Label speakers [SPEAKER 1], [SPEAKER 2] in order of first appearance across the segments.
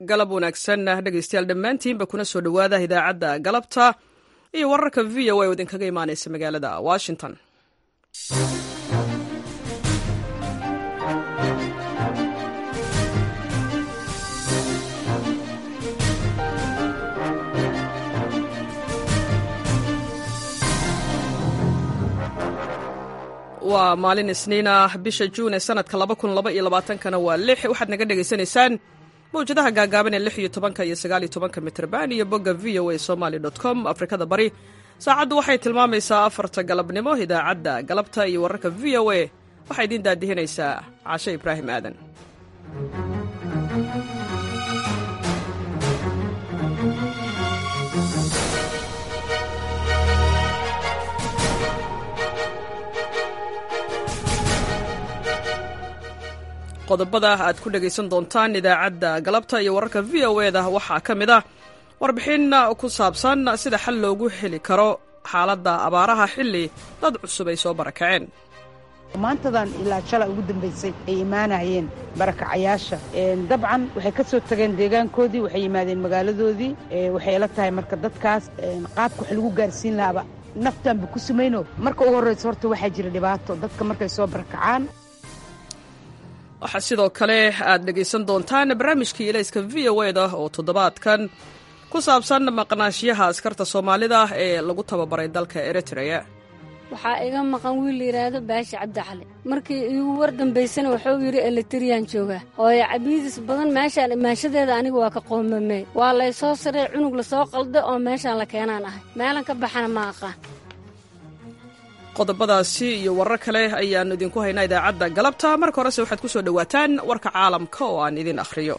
[SPEAKER 1] galab wanaagsan dhegaystayaal dhammaantiinba kuna soo dhowaada idaacadda galabta iyo wararka v o a oo idinkaga imaanaysa magaalada washington waa maalin isniin ah bisha juun ee sanadka kana waa lix waxaad naga dhegaysanaysaan mawjadaha gaagaaban ee lix iyo tobanka iyo sagaal iyo tobanka mitrban iyo bogga v o a somaly com afrikada bari saacaddu waxay tilmaamaysaa afarta galabnimo idaacadda galabta iyo wararka v o a waxaa idiin daadihinaysaa cashe ibraahim aadan qodobada aad ku dhegaysan doontaan idaacadda galabta iyo wararka v o e da waxaa ka mid ah warbixin ku saabsan sida xal loogu heli karo xaaladda abaaraha xilli dad cusub ay soo barakaceen
[SPEAKER 2] maantadan ilaa shalay ugu dambaysay ay imaanayeen barakacayaasha dabcan waxay ka soo tageen deegaankoodii waxay yimaadeen magaaladoodii waxay ila tahay marka dadkaas qaabka wax lagu gaarsiin lahaaba naftaanba ku sumayno marka ugu horraysa horta waxaa jira dhibaato dadka markay soo barakacaan
[SPEAKER 1] waxaa sidoo kale aad dhegaysan doontaan barnaamijkii ilayska v o e da oo toddobaadkan ku saabsan maqnaashiyaha askarta soomaalida ee lagu tababaray dalka eritreya
[SPEAKER 3] waxaa iga maqan wiil layidhaahdo baashi cabdicali markii iigu war dambaysana wuxuu yidhi elitriyaan joogaa hooyo cabiidis badan meeshaan imaanshadeeda aniga waa ka qoomamey waa laysoo sarey cunug lasoo qalda oo meeshaan la keenaan ahay meelan ka baxana ma aqaan
[SPEAKER 1] qodobadaasi iyo warar kale ayaannu idinku haynaa idaacadda galabta marka horese waxaad ku soo dhowaataan warka caalamka oo aan idin akhriyo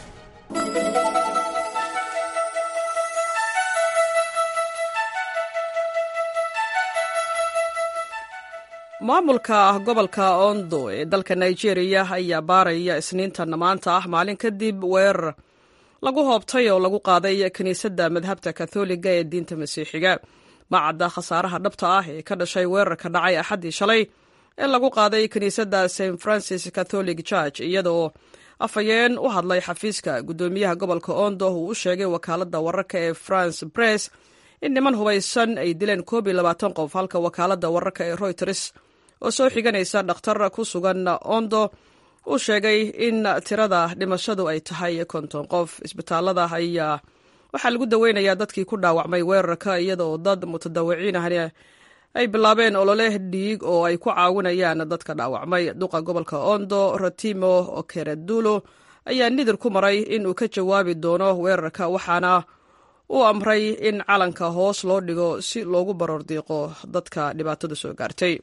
[SPEAKER 1] maamulka gobolka ondo ee dalka nigeria ayaa baaraya isniintan maanta ah maalin kadib weerar lagu hoobtay oo lagu qaaday kiniisadda madhabta katholiga ee diinta masiixiga macadda khasaaraha dhabta ah ee ka dhashay weerarka dhacay axaddii shalay ee lagu qaaday kiniisadda st francis catholic church iyadoo afhayeen u hadlay xafiiska guddoomiyaha gobolka ondo uu u sheegay wakaaladda wararka ee france press in niman hubaysan ay dileen koob iyo labaatan qof halka wakaaladda wararka ee royters oo soo xiganaysa dhakhtar ku sugan ondo uu sheegay in tirada dhimashadu ay tahay konton qof isbitaalada ayaa waxaa lagu daweynayaa dadkii ku dhaawacmay weerarka iyadaoo dad mutadawiciin ahni ay bilaabeen olole dhiig oo ay ku caawinayaan dadka dhaawacmay duqa gobolka ondo rotimo okeredulo ayaa nidir ku maray inuu ka jawaabi doono weerarka waxaana uu amray in calanka hoos loo dhigo si loogu baroordiiqo dadka dhibaatada soo gaartay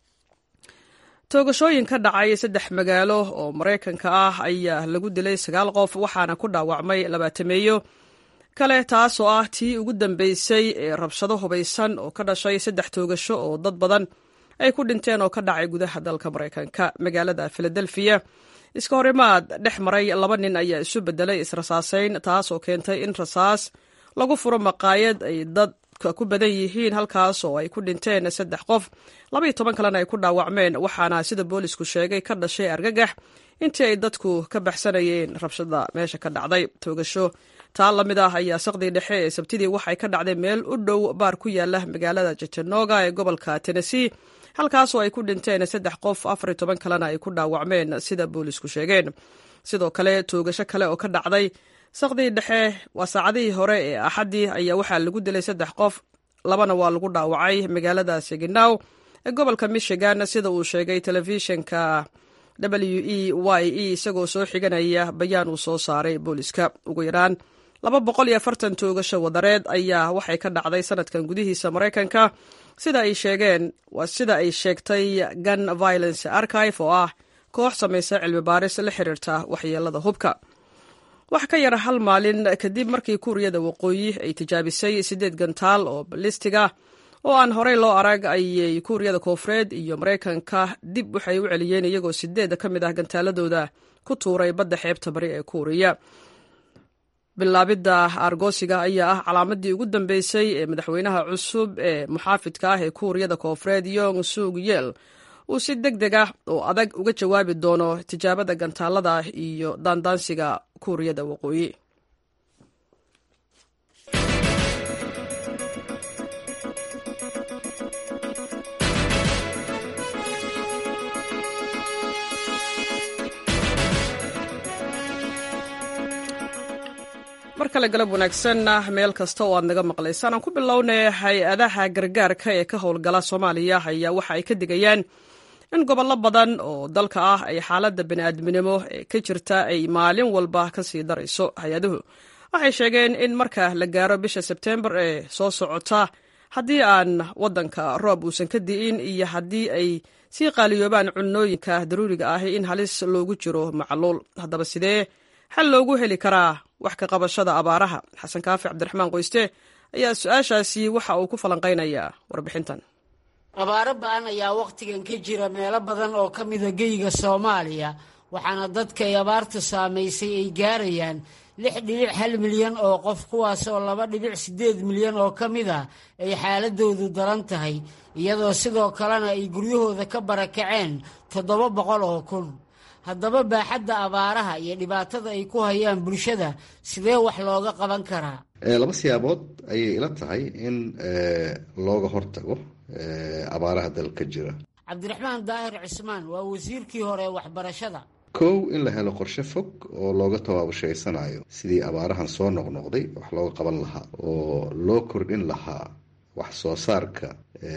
[SPEAKER 1] toogashooyin ka dhacay saddex magaalo oo maraykanka ah ayaa lagu dilay sagaal qof waxaana ku dhaawacmay labaatameeyo kale taasoo ah tii ugu dambeysay ee rabshado hubaysan oo ka dhashay saddex toogasho oo dad badan ay ku dhinteen oo ka dhacay gudaha dalka maraykanka magaalada filadelfiya iska horimaad dhex maray laba nin ayaa isu bedelay israsaasayn taasoo keentay in rasaas lagu furo maqaayad ay dadka ku badan yihiin halkaas oo ay ku dhinteen saddex qof labaiyo toban kalena ay ku dhaawacmeen waxaana sida boolisku sheegay ka dhashay argagax intii ay dadku ka baxsanayeen rabshada meesha ka dhacday toogasho taa la mid ah ayaa saqdii dhexe ee sabtidii waxay ka dhacday meel u dhow baar ku yaala magaalada jatanoga ee gobolka tennessee halkaasoo ay ku dhinteen saddex qof afar iyo toban kalena ay ku dhaawacmeen sida boolisku sheegeen sidoo kale toogasho kale oo ka dhacday saqdii dhexe waa saacadihii hore ee axaddii ayaa waxaa lagu dilay saddex qof labana waa lagu dhaawacay magaalada seginaw ee gobolka michigan sida uu sheegay telefishinka w e y e isagoo soo xiganaya bayaan uu soo saaray booliska ugu yaraan laba boqol iyo afartan toogasho wadareed ayaa waxay ka dhacday sanadkan gudihiisa maraykanka sida ay sheegeen waa sida ay sheegtay gun violence archive oo ah koox samaysa cilmi baaris la xiriirta waxyeelada hubka wax ka yar hal maalin kadib markii kuuriyada waqooyi ay tijaabisay siddeed gantaal oo balistiga oo aan horey loo arag ayay kuuriyada koofureed iyo maraykanka dib waxay u celiyeen iyagoo sideeda ka mid ah gantaaladooda ku tuuray badda xeebta bari ee kuuriya bilaabidda argosiga ayaa ah calaamadii ugu dambeysay ee madaxweynaha cusub ee muxaafidka ah ee kuuriyada koofureed yong sug yel uu si deg deg ah oo adag uga jawaabi doono tijaabada gantaalada iyo daandaansiga kuuriyada waqooyi mar kale galab wanaagsanna meel kasta oo aad naga maqlaysaan aan ku bilownay hay-adaha gargaarka ee ka howlgala soomaaliya ayaa waxa ay ka digayaan in gobollo badan oo dalka ah ay xaaladda bani'aadminimo ee ka jirta ay maalin walba ka sii darayso hay-aduhu waxay sheegeen in marka la gaaro bisha sebteembar ee soo socota haddii aan waddanka roob uusan ka di'in iyo haddii ay sii qaaliyoobaan cunooyinka daruuriga ahi in halis loogu jiro macluul haddaba sidee xal loogu heli karaa wax ka qabashada abaaraha xasan kaafi cabdiraxmaan qoyste ayaa su-aashaasi waxa uu ku falanqaynayaa warbixintan
[SPEAKER 4] abaaro ba-an ayaa wakhtigan ka jira meelo badan oo ka mida geyga soomaaliya waxaana dadka ay abaartu saamaysay ay gaarayaan lix dhibic hal milyan oo qof kuwaasoo laba dhibic siddeed milyan oo ka mid ah ay xaaladoodu daran tahay iyadoo sidoo kalena ay guryahooda ka barakaceen toddoba boqol oo kun haddaba baaxadda abaaraha iyo dhibaatada ay ku hayaan bulshada sidee wax looga qaban karaa
[SPEAKER 5] laba siyaabood ayay ila tahay in looga hortago abaaraha dalka jira
[SPEAKER 4] cabdiraxmaan daahir cismaan waa wasiirkii hore ee waxbarashada
[SPEAKER 5] kow in la helo qorshe fog oo looga tabaabushaysanaayo sidii abaarahan soo noqnoqday wax looga qaban lahaa oo loo kordhin lahaa wax soo saarka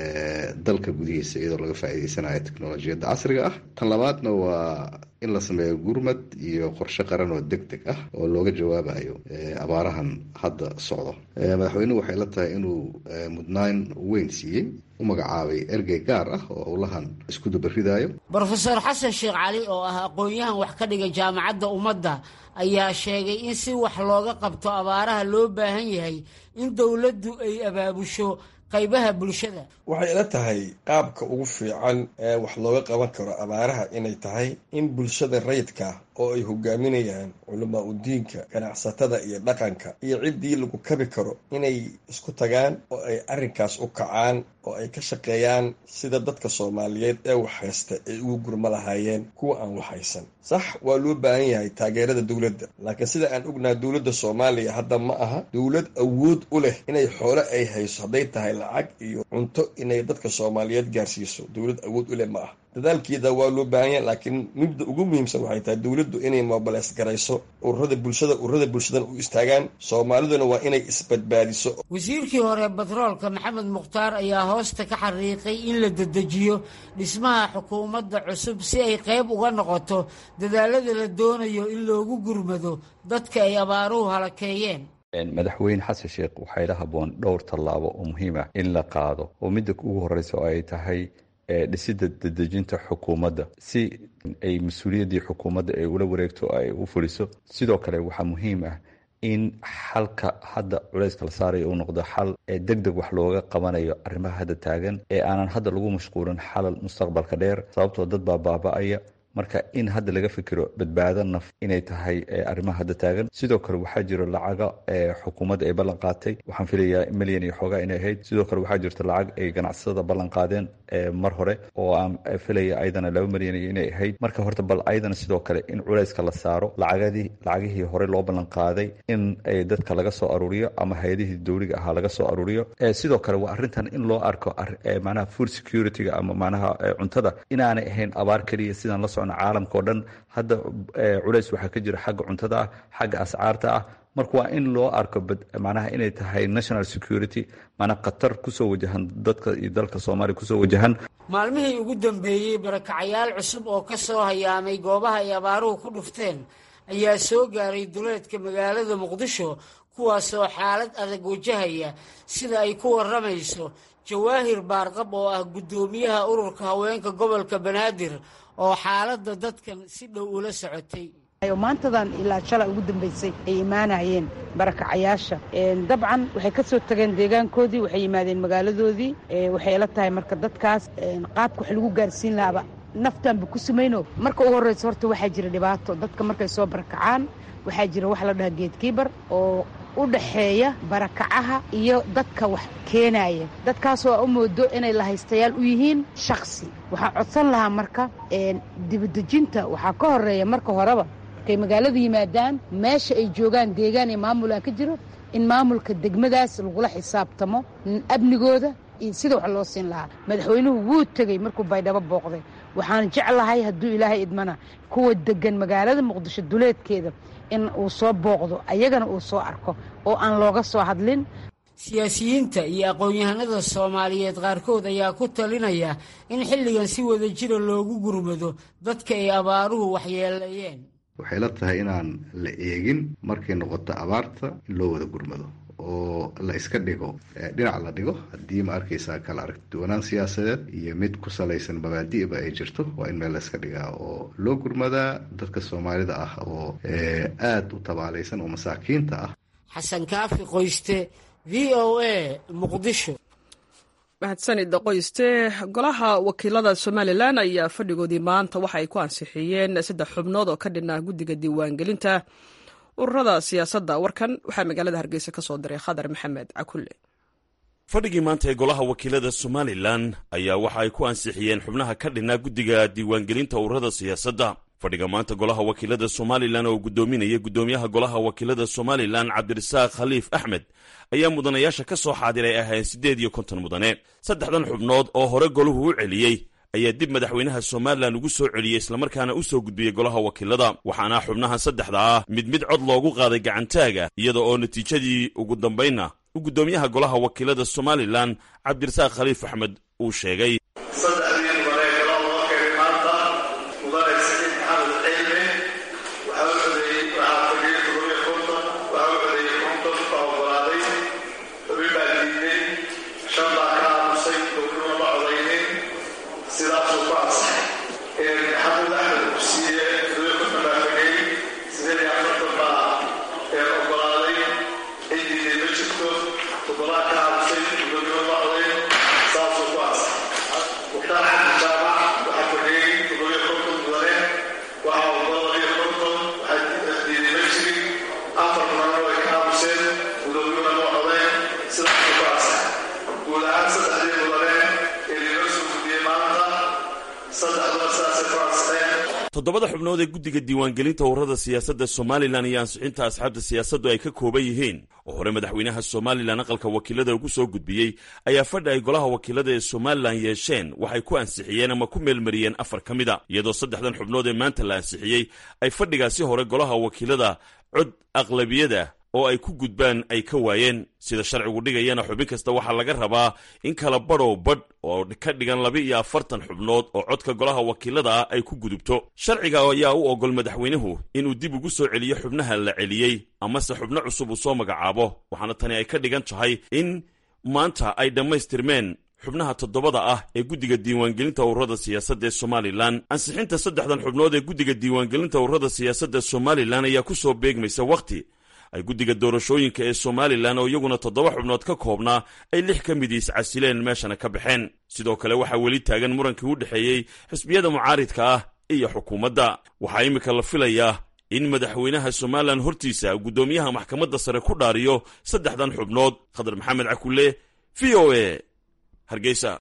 [SPEAKER 5] dalka gudihiisa iyadoo laga faa'iideysanayo teknolojiyadda casriga ah tan labaadna waa in la sameeyo gurmad iyo qorshe qaran oo deg deg ah oo looga jawaabayo abaarahan hadda socdo madaxweynuhu waxay la tahay inuu mudnaan weyn siiyey u magacaabay ergey gaar ah oo howlahan isku dubaridayo
[SPEAKER 4] brofeor xasan sheekh cali oo ah aqoon-yahan wax ka dhiga jaamacadda ummadda ayaa sheegay in si wax looga qabto abaaraha loo baahan yahay in dowladdu ay abaabusho qaybaha bulshada
[SPEAKER 6] waxay ila tahay qaabka ugu fiican ee wax looga qaban karo abaaraha inay tahay in bulshada rayidka oo ay hogaaminayaan culamaa udiinka ganacsatada iyo dhaqanka iyo ciddii lagu kabi karo inay isku tagaan oo ay arrinkaas u kacaan oo ay ka shaqeeyaan sida dadka soomaaliyeed ee wax haysta ay ugu gurma lahaayeen kuwa aan wax haysan sax waa loo baahan yahay taageerada dowladda laakiin sida aan ognaha dowladda soomaaliya hadda ma aha dowlad awood u leh inay xoole ay hayso hadday tahay lacag iyo cunto inay dadka soomaaliyeed gaarsiiso dowlad awood u leh ma ah dadaalkeeda waa loo baahan yahay laakiin midda ugu muhiimsan waxay tahay dowladdu inay mobileys garayso ururada bulshada ururada bulshadan u istaagaan soomaaliduna waa inay isbadbaadiso
[SPEAKER 4] wasiirkii hore batroolka maxamed mukhtaar ayaa hoosta ka xariiqay in la dedejiyo dhismaha xukuumadda cusub si ay qayb uga noqoto dadaalada la doonayo in loogu gurmado dadka ay abaaruhu halakeeyeen
[SPEAKER 7] madaxweyne xasan sheekh waxaa ila haboon dhowr tallaabo oo muhiim ah in la qaado oo midda ugu horeysa oo ay tahay dhisidda dedejinta xukuumadda si ay mas-uuliyaddii xukuumadda ay ula wareegto ay u fuliso sidoo kale waxaa muhiim ah in xalka hadda culayska la saarayo uu noqdo xal ee deg deg wax looga qabanayo arrimaha hadda taagan ee aanan hadda lagu mashquulin xalal mustaqbalka dheer sababtoo dad baa baaba-aya marka in hadda laga fikiro badbaado naf inay tahay arrimaha hadda taagan sidoo kale waxaa jiro lacaga xukuumadda ay ballan qaatay waxaan filayaa milyan iyo xoogaa inay ahayd sidoo kale waxaa jirta lacag ay ganacsatada ballan qaadeen mar hore oo aan filaya ayadana laba milyan iyo inay ahayd marka horta bal ayadana sidoo kale in culayska la saaro lacagadii lacagihii hore loo ballan qaaday in dadka laga soo aruuriyo ama hay-adihii dowliga ahaa laga soo aruuriyo sidoo kale waa arrintan in loo arko macnaha food security-ga ama macnaha cuntada inaanay ahayn abaar keliya sidaan la caalamka oo dhan hadda culays waxaa ka jira xagga cuntada ah xagga ascaarta ah marka waa in loo arko macnaha inay tahay national security maanaa khatar kusoo wajahan dadka iyo dalka soomaaliya kusoo wajahan
[SPEAKER 4] maalmihii ugu dambeeyey barakacayaal cusub oo ka soo hayaamay goobaha ay abaaruhu ku dhufteen ayaa soo gaaray duleedka magaalada muqdisho kuwaasoo xaalad adag wajahaya sida ay ku warramayso jawaahir baarqab oo ah guddoomiyaha ururka haweenka gobolka banaadir oo xaaladda dadkan si dhow ula socotay
[SPEAKER 2] maantadan ilaa shalay ugu dambaysay ay imaanayeen barakacayaasha dabcan waxay ka soo tageen deegaankoodii waxay yimaadeen magaaladoodii waxay ila tahay marka dadkaas qaabka wax lagu gaarsiin lahaaba naftaanba ku samayno marka ugu horreysa horta waxaa jira dhibaato dadka markay soo barakacaan waxaa jira wax la dhaha geedkiibar oo u dhaxeeya barakacaha iyo dadka wax keenaya dadkaasoo u moodo inay lahaystayaal u yihiin shaksi waxaa codsan lahaa marka dibadejinta waxaa ka horeeya marka horeba markay magaalada yimaadaan meesha ay joogaan deegaan iyo maamulaan ka jiro in maamulka degmadaas lagula xisaabtamo amnigooda iyo sida wax loo siin lahaa madaxweynuhu wuu tegey markuu baydhabo booqday waxaan jeclahay hadduu ilaahay idmana kuwa degan magaalada muqdisho duleedkeeda in uu soo booqdo ayagana uu soo arko oo aan looga soo hadlin
[SPEAKER 4] siyaasiyiinta iyo aqoon-yahanada soomaaliyeed qaarkood ayaa ku talinaya in xilligan si wada jira loogu gurmado dadka ay abaaruhu waxyeeleeyeen
[SPEAKER 5] waxay la tahay inaan la eegin markay noqoto abaarta in loo wada gurmado oo la iska dhigo dhinac la dhigo haddii ma arkaysaa kala aragtiduwanaan siyaasadeed iyo mid ku salaysan mabaadi'ba ay jirto waa in meel la iska dhigaa oo loo gurmadaa dadka soomaalida ah oo aada u tabaalaysan oo masaakiinta ah
[SPEAKER 4] xasan kaafi qoyste v o a muqdisho
[SPEAKER 1] mahadsanid qoyste golaha wakiilada somalilan ayaa fadhigoodii maanta waxa ay ku ansixiyeen saddex xubnood oo ka dhinaa guddiga diiwaangelinta ururada siyaasadda warkan waxaa magaalada hargeysa ka soo diray khadar maxamed cakulle
[SPEAKER 8] fadhigii maanta ee golaha wakiilada somalilan ayaa waxa ay ku ansixiyeen xubnaha ka dhinaa guddiga diiwaangelinta ururada siyaasadda fadhiga maanta golaha wakiilada somalilan oo guddoominaya guddoomiyaha golaha wakiilada somalilan cabdirasaaq khaliif axmed ayaa mudanayaasha ka soo xaadiray ahayn siddeed iyo konton mudane saddexdan xubnood oo hore golahu u celiyey ayaa dib madaxweynaha somalilan ugu soo celiyey islamarkaana u soo gudbiyey golaha wakiilada waxaana xubnahan saddexda ah mid mid cod loogu qaaday gacantaaga iyada oo natiijadii ugu dambaynna u guddoomiyaha golaha wakiilada somalilan cabdirasaaq khaliif axmed uu sheegay toddobada xubnood ee guddiga diiwaangelinta ururada siyaasadda somalilan iyo ansixinta asxaabta siyaasaddu ay ka kooban yihiin oo hore madaxweynaha somalilan aqalka wakiilada ugu soo gudbiyey ayaa fadhi ay golaha wakiilada ee somalilan yeesheen waxay ku ansixiyeen ama ku meelmariyeen afar ka mida iyadoo saddexdan xubnood ee maanta la ansixiyey ay fadhigaasi hore golaha wakiilada cod aqlabiyada oo ay ku gudbaan ay ka waayeen sida sharcigu dhigayana xubin kasta waxaa laga rabaa in kala badhow badh oo ka dhigan laba iyo afartan xubnood oo codka golaha wakiilada ah ay ku gudubto sharciga ayaa u ogol madaxweynuhu inuu dib ugu soo celiyo xubnaha la celiyey amase xubno cusub uu soo magacaabo waxaana tani ay ka dhigan tahay in maanta ay dhammaystirmeen xubnaha toddobada ah ee guddiga diiwaangelinta ururada siyaasadda ee somalilan ansixinta saddexdan xubnood ee guddiga diiwaangelinta ururada siyaasadda somalilan ayaa ku soo beegmaysa wakhti ay guddiga doorashooyinka ee somalilan oo iyaguna toddoba xubnood ka koobnaa ay lix ka midii iscasileen meeshana ka baxeen sidoo kale waxaa weli taagan murankii u dhexeeyey xisbiyada mucaaridka ah iyo xukuumadda waxaa iminka la filayaa in madaxweynaha somalilan hortiisa guddoomiyaha maxkamadda sare ku dhaariyo saddexdan xubnood khadar maxamed cakulle v o a hargeysa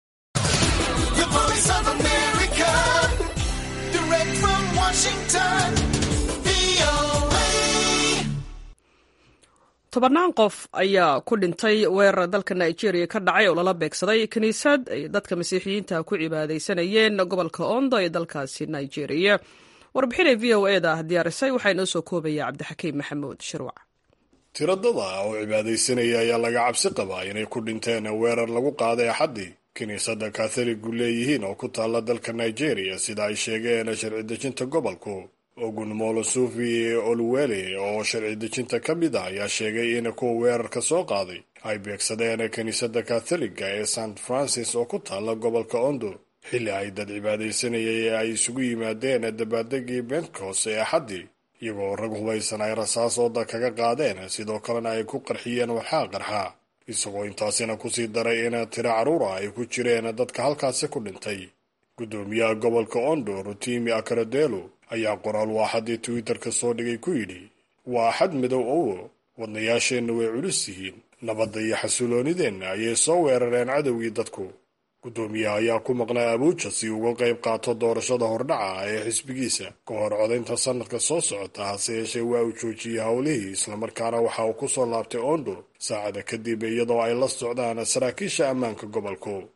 [SPEAKER 1] tobannaan qof ayaa ku dhintay weerar dalka nigeria ka dhacay oo lala beegsaday kiniisad ay dadka masiixiyiinta ku cibaadaysanayeen gobolka ondo ee dalkaasi nigeria warbixinay v o eda diyaarisay waxaa inoo soo koobaya cabdixakiim maxamuud shirwac
[SPEAKER 9] tiradada oo cibaadaysanaya ayaa laga cabsi qabaa inay ku dhinteen weerar lagu qaaday axaddii kiniisadda katholigu leeyihiin oo ku taalla dalka nigeria sida ay sheegeen sharci dejinta gobolku ogunmolo sufi oluwele oo sharci dejinta ka mid ah ayaa sheegay in kuwa weerarka soo qaaday ay beegsadeen kiniisadda katholiga ee st francis oo ku taalla gobolka ondo xilli ay dad cibaadaysanayay ee ay isugu yimaadeen dabaaldegii bentkos ee axaddii iyagoo rag hubaysan ay rasaas ooda kaga qaadeen sidoo kalena ay ku qarxiyeen waxaa qarxa isagoo intaasina kusii daray in tiro carruura ay ku jireen dadka halkaasi ku dhintay guddoomiyaha gobolka ondo rutimi akaradelo ayaa qoraal waaxadii twitter-ka soo dhigay ku yidhi waa axad midow owo wadnayaasheenna way culus yihiin nabadda iyo xasuloonideenna ayay soo weerareen cadowgii dadku guddoomiyaha ayaa ku maqnaa abuuja si uga qayb qaato doorashada hordhaca ah ee xisbigiisa ka hor codaynta sanadka soo socota hase yeeshee waa uu joojiyey howlihii islamarkaana waxa uu ku soo laabtay ondo saacada kadib iyadoo ay la socdaan saraakiisha ammaanka gobolku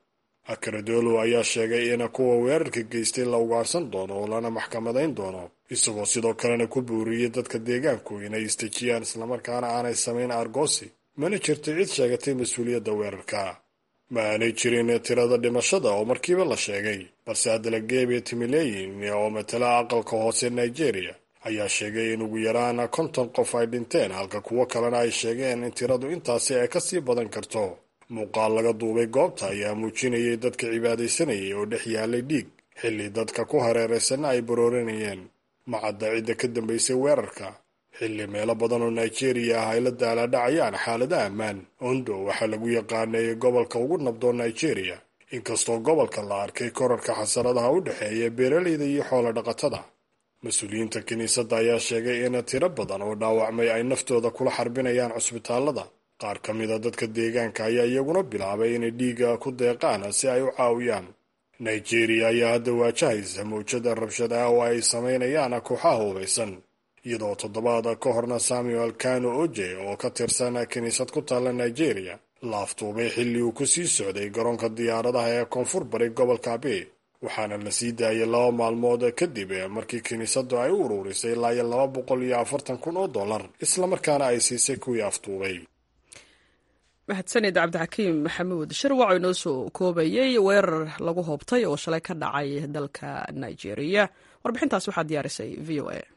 [SPEAKER 9] akaradolo ayaa sheegay in kuwa weerarka geystay la ugaarsan doono oo lana maxkamadayn doono isagoo sidoo kalena ku buuriyey dadka deegaanku inay istejiyaan islamarkaana aanay samayn argoosi mana jirto cid sheegatay mas-uuliyadda weerarka ma aanay jirin tirada dhimashada oo markiiba la sheegay balse adalageebe timileyin oo matala aqalka hoose nigeria ayaa sheegay in ugu yaraan konton qof ay dhinteen halka kuwo kalena ay sheegeen in tiradu intaasi ay kasii badan karto muuqaal laga duubay goobta ayaa muujinayay dadka cibaadaysanayay oo dhex yaalay dhiig xilli dadka ku hareeraysanna ay barooranayeen macadda cidda ka dambaysay weerarka xilli meelo badan oo nigeria ah ay la daalaadhacayaan xaalada ammaan ondo waxaa lagu yaqaanay gobolka ugu nabdoon nigeria inkastoo gobolka la arkay korarka xasaradaha u dhexeeya beeralayda iyo xoolo dhaqatada mas-uuliyiinta kiniisadda ayaa sheegay in tiro badan oo dhaawacmay ay naftooda kula xarbinayaan cusbitaallada qaar ka mida dadka deegaanka ayaa iyaguna bilaabay inay dhiiga ku deeqaan si ay u caawiyaan nigeria ayaa hadda waajahaysa mawjada rabshad ah oo ay samaynayaan kooxaha hubaysan iyadoo toddobaad ka horna samuel kano oje oo ka tirsan kiniisad ku taalla nigeria la aftuubay xilli uu ku sii socday garoonka diyaaradaha ee koonfur bari gobolka abe waxaana la sii daayay laba maalmood kadib markii kiniisaddu ay u uruurisay ilaa iyo laba boqol iyo afartan kun oo dollar islamarkaana ay siisay kuwii aftuubay
[SPEAKER 1] mahadsanid cabdixakiim maxamuud shirwac oo inoo soo koobayey weerar lagu hoobtay oo shalay ka dhacay dalka nigeria warbixintaas waxaa diyaarisay v o a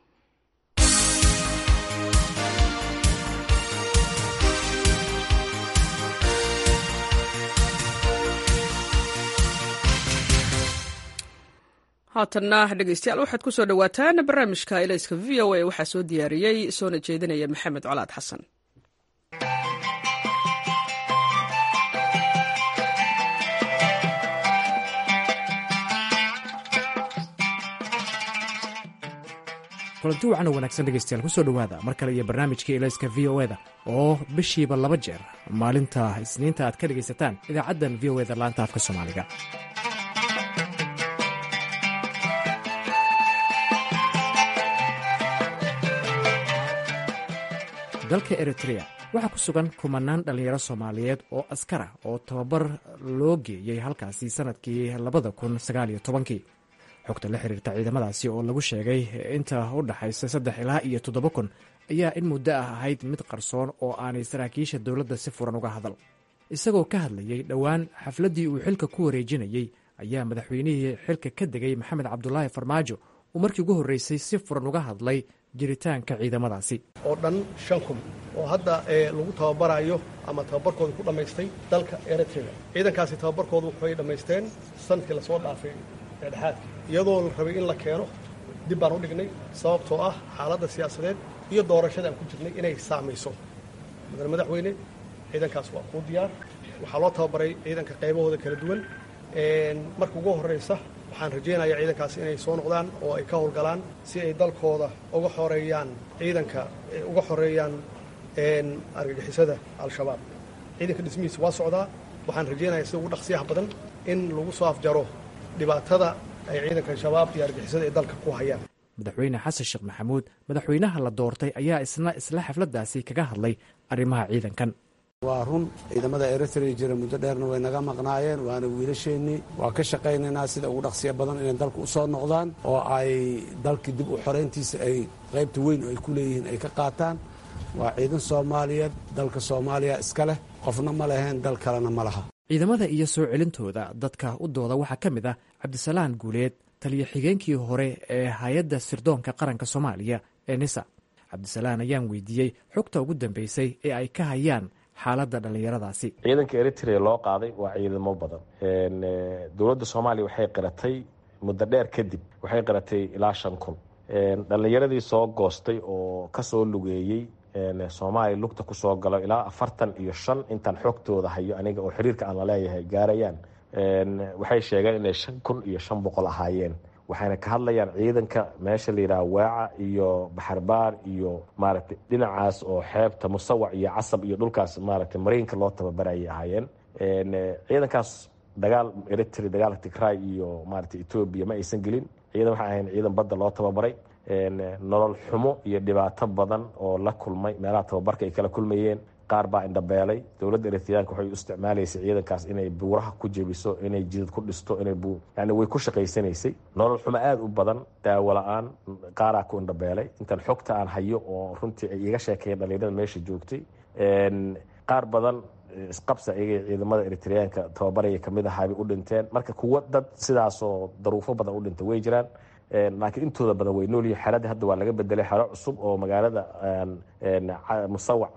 [SPEAKER 1] haatanna dhegeystayaal waxaad ku soo dhowaataan barnaamijka elayska v o a waxaa soo diyaariyey soona jeedinaya maxamed colaad xasan
[SPEAKER 10] kulanti wacan oo wanaagsan dhegeystayaal kusoo dhowaada mar kale iyo barnaamijkii elayska v o eda oo bishiiba laba jeer maalinta isniinta aad ka dhegaysataan idaacaddan v o eda laanta afka soomaaliga dalka eritrea waxaa ku sugan kumanaan dhallinyaro soomaaliyeed oo askara oo tababar loo geeyey halkaasi sannadkii labada kun sagaaliyo tobankii xogta la xiriirta ciidamadaasi oo lagu sheegay inta u dhaxaysa saddex ilaa iyo toddoba kun ayaa in muddo ah ahayd mid qarsoon oo aanay saraakiisha dowladda si furan uga hadal isagoo ka hadlayey dhowaan xafladdii uu xilka ku wareejinayey ayaa madaxweynihii xilka ka degay maxamed cabdulaahi farmaajo uu markii ugu horreysay si furan uga hadlay jiritaanka ciidamadaasi
[SPEAKER 11] oo dhan shan kun oo hadda lagu tababarayo ama tababarkooda ku dhammaystay dalka eritrea ciidankaasi tababarkooda waxay dhammaysteen sanadkii lasoo dhaafay eedhexaadka iyadoo la rabay in la keeno dib baan u dhignay sababtoo ah xaaladda siyaasadeed iyo doorashada aan ku jirnay inay saamayso mudane madaxweyne ciidankaas waa kuu diyaar waxaa loo tababaray ciidanka qaybahooda kala duwan marka ugu horraysa waxaan rajaynayaa ciidankaasi inay soo noqdaan oo ay ka howlgalaan si ay dalkooda uga xoreeyaan ciidanka uga xoreeyaan argagixisada al-shabaab ciidanka dhismihiisa waa socdaa waxaan rajaynayaa sida ugu dhaqsiyaha badan in lagu soo afjaro dhibaatada ay ciidanka shabaab iyo argixisada ay dalka ku hayaan
[SPEAKER 10] madaxweyne xasan sheekh maxamuud madaxweynaha la doortay ayaa isna isla xafladdaasi kaga hadlay arrimaha ciidankan
[SPEAKER 12] waa run ciidamada eritrea jira muddo dheerna way naga maqnaayeen waana wiilasheennii waa ka shaqaynaynaa sida ugu dhaqsiya badan inay dalka u soo noqdaan oo ay dalkii dib u xorayntiisa ay qaybta weyn oo ay ku leeyihiin ay ka qaataan waa ciidan soomaaliyeed dalka soomaaliya iska leh qofna ma leheen dal kalena ma laha
[SPEAKER 10] ciidamada iyo soo celintooda dadka u dooda waxaa ka mid ah cabdisalaan guuleed taliyo xigeenkii hore ee hay-adda sirdoonka qaranka soomaaliya ee nisa cabdisalaan ayaan weydiiyey xogta ugu dambeysay ee ay ka hayaan xaaladda dhallinyaradaasi
[SPEAKER 13] ciidanka eritrea loo qaaday waa ciidamo badan dowladda soomaaliya waxay qiratay muddo dheer kadib waxay qiratay ilaa shan kun dhallinyaradii soo goostay oo kasoo lugeeyey soomaaliya lugta kusoo galo ilaa afartan iyo shan intaan xogtooda hayo aniga oo xiriirka aan laleeyahay gaarayaan waxay sheegeen inay shan kun iyo shan boqol ahaayeen waxayna ka hadlayaan ciidanka meesha la yidhaha waaca iyo baxarbaar iyo maaragtay dhinacaas oo xeebta musawac iyo casab iyo dhulkaas maaragtay mariinka loo tababarayay ahaayeen ciidankaas dagaal eritrea dagaalka tigray iyo maaragtay etoobiya ma aysan gelin ciidan waxay ahayn ciidan badda loo tababaray nolol xumo iyo dhibaato badan oo la kulmay meelaha tababarka ay kala kulmayeen qaar baa indhabeelay dowladda eritreyaanka waxay u isticmaalaysay ciidankaas inay buuraha ku jebiso inay jidad ku dhisto inay yani way ku shaqaysanaysay nolol xumo aada u badan daawo la-aan qaaraa ku indhabeelay intan xogta aan hayo oo runtii ay iga sheekeeyeen dhalinyarada meesha joogtay qaar badan isqabsa iyagay ciidamada eritreyaanka tababaraya kamid ahaabay u dhinteen marka kuwo dad sidaasoo daruufo badan u dhintay way jiraan laakiin intooda badan way noolyihin xeradii hadda waa laga bedelay xero cusub oo magaalada musawac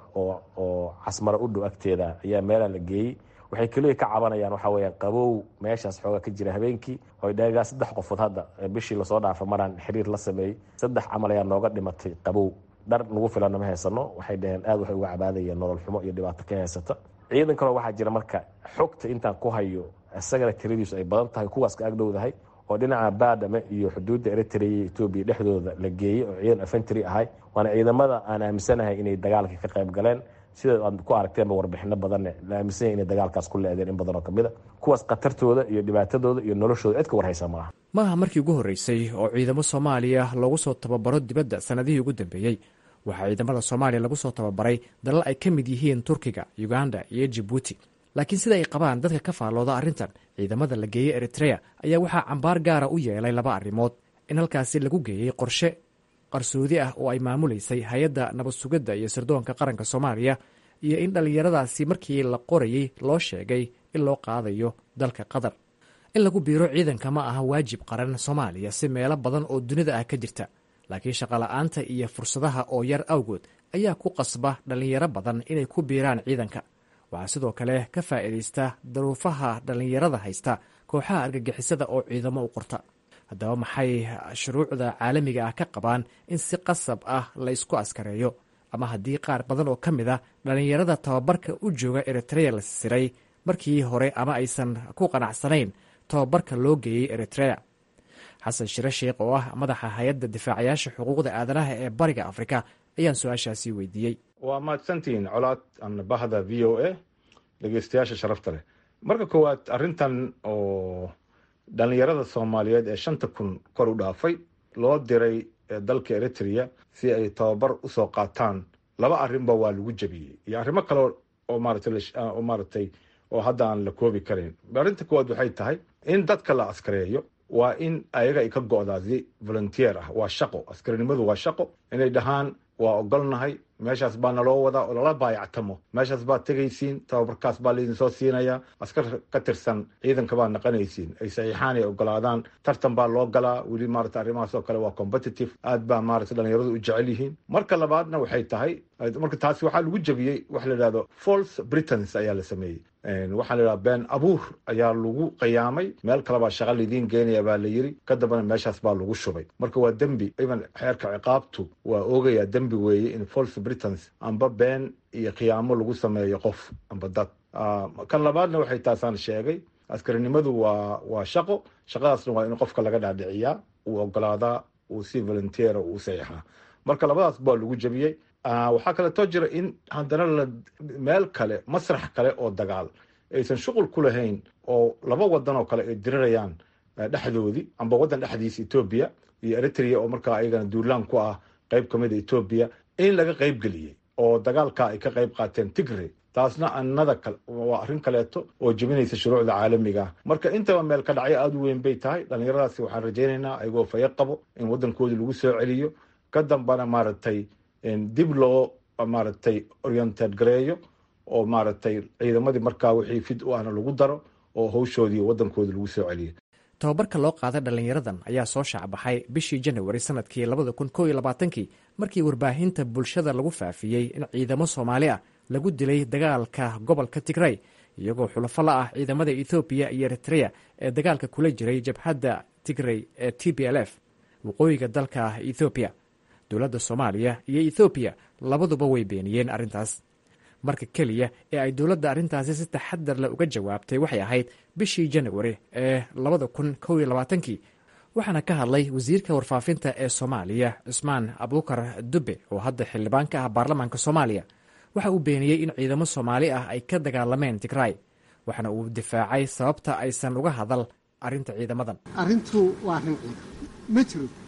[SPEAKER 13] oo casmaro u dhow agteeda ayaa meelaa la geeyey waxay keliya ka cabanayaan waxaa weeyaan qabow meeshaas xoogaa ka jira habeenkii oy dheegaa saddex qofood hadda bishii lasoo dhaafa maraan xiriir la sameeyey saddex camal ayaa nooga dhimatay qabow dhar nagu filana ma haysano waxay dhaheen aad waxay uga cabaadayeen nolol xumo iyo dhibaato ka haysata ciidan kaloo waxaa jira marka xogta intaan ku hayo isagana tiradiisu ay badan tahay kuwaas ka agdhowdahay oo dhinaca baadhame iyo xuduudda eritrea iyo etoobiya dhexdooda la geeyey oo ciidan afentry ahay waana ciidamada aan aaminsanahay inay dagaalka ka qayb galeen sida aad ku aragteenba warbixino badanne la aaminsan yahay inay dagaalkaas ku leedeen in badan oo kamid a kuwaas khatartooda iyo dhibaatadooda iyo noloshooda cid ka warhaysa maaha
[SPEAKER 10] maaha markii ugu horreysay oo ciidamo soomaaliya loogu soo tababaro dibadda sannadihii ugu dambeeyey waxaa ciidamada soomaaliya lagu soo tababaray dalal ay ka mid yihiin turkiga uganda iyo jibuuti laakiin sida ay qabaan dadka ka faallooda arrintan ciidamada la geeyey eritrea ayaa waxaa cambaar gaara u yeelay laba arrimood in halkaasi lagu geeyey qorshe qarsoodi ah oo ay maamulaysay hay-adda nabad sugidda iyo sirdoonka qaranka soomaaliya iyo in dhallinyaradaasi markii la qorayey loo sheegay in loo qaadayo dalka qatar in lagu biiro ciidanka ma aha waajib qaran soomaaliya si meelo badan oo dunida ah ka jirta laakiin shaqola'aanta iyo fursadaha oo yar awgood ayaa ku qasba dhallinyaro badan inay ku biiraan ciidanka waxaa sidoo kale ka faa'iidaysta daruufaha dhallinyarada haysta kooxaha argagixisada oo ciidamo u qorta haddaba maxay shuruucda caalamiga ah ka qabaan in si qasab ah la ysku askareeyo ama haddii qaar badan oo ka mid a dhallinyarada tababarka u jooga eritrea la siray markii hore ama aysan ku qanacsanayn tababarka loo geeyey eritrea xasan shire sheikh oo ah madaxa hay-adda difaacayaasha xuquuqda aadanaha ee bariga afrika ayaan su-aashaasi weydiiyey
[SPEAKER 14] waa mahadsantihiin colaad an bahda v o a dhegeystayaasha sharafta leh marka koowaad arrintan oo dhalinyarada soomaaliyeed ee shanta kun kor u dhaafay loo diray dalka eritrea si ay tababar usoo qaataan laba arrinba waa lagu jebiyey iyo arrimo kale oo maarataoo maaratay oo hadda aan la koobi karayn arrinta koowaad waxay tahay in dadka la askareeyo waa in ayaga ay ka go-daa si volunteer ah waa shaqo askarinimadu waa shaqo inay dhahaan waa ogolnahay meeshaas baa naloo wadaa oo lala baayactamo meeshaas baad tegaysiin tababarkaas baa laydin soo siinayaa askar ka tirsan ciidanka baad naqanaysiin ay saxiixaan ay ogolaadaan tartan baa loo galaa weli maarata arrimahaas oo kale waa competitive aad baa maarata dhalinyaradu u jecel yihiin marka labaadna waxay tahay marka taasi waxaa lagu jebiyey waxa la yidhahdo false britons ayaa la sameeyey waxaa la yidhahda been abuur ayaa lagu qiyaamay meel kale baa shaqa laydiin geenaya baa la yiri ka dambana meeshaas baa lagu shubay marka waa dembi even xeerka ciqaabtu waa oogaya dembi weeye in false britons amba been iyo khiyaamo lagu sameeyo qof amba dad kan labaadna waxay taasaan sheegay askarinimadu waa waa shaqo shaqadaasna waa in qofka laga dhaadhiciyaa uu ogolaadaa uu si volunteera uu saxiixaa marka labadaas baa lagu jebiyey waxaa kaleetoo jira in haddana la meel kale masrax kale oo dagaal aysan shuqul ku lahayn oo laba wadan oo kale ay dirirayaan dhexdoodii amba waddan dhexdiisa etoobiya iyo eritrea oo markaa ayagana duulaan ku ah qayb ka mid a etoobiya in laga qayb geliyey oo dagaalka ay ka qayb qaateen tigre taasna annada waa arrin kaleeto oo jebinaysa shuruucda caalamiga ah marka intaba meel ka dhacyo aada u weyn bay tahay dhallinyaradaasi waxaan rajaynaynaa ayagoo fayo qabo in waddankoodii lagu soo celiyo ka dambana maaragtay dib loo maaragtay oriented gareeyo oo maaragtay ciidamadii markaa wixii fid u ahna lagu daro oo hawshoodii waddankoodii lagu soo celiyo
[SPEAKER 10] tababarka loo qaaday dhallinyaradan ayaa soo shaacbaxay bishii janawari sanadkii labada kun koo iyo labaatankii markii warbaahinta bulshada lagu faafiyey in ciidamo soomaali ah lagu dilay dagaalka gobolka tigray iyagoo xulafo la ah ciidamada ethoobiya iyo eritrea ee dagaalka kula jiray jabhadda tigray ee t b l f waqooyiga dalka ethoobiya dowladda soomaaliya iyo ethoobiya labaduba way beeniyeen arrintaas marka keliya ee ay dowladda arrintaasi si taxadar leh uga jawaabtay waxay ahayd bishii janawari ee labada kun kow iyo labaatankii waxaana ka hadlay wasiirka warfaafinta ee soomaaliya cusmaan abuukar dube oo hadda xildhibaan ka ah baarlamaanka soomaaliya waxa uu beeniyey in ciidamo soomaali ah ay ka dagaalameen tigray waxaana uu difaacay sababta aysan uga hadal arrinta ciidamadan
[SPEAKER 15] arrintu waa arrin ciidan ma jiro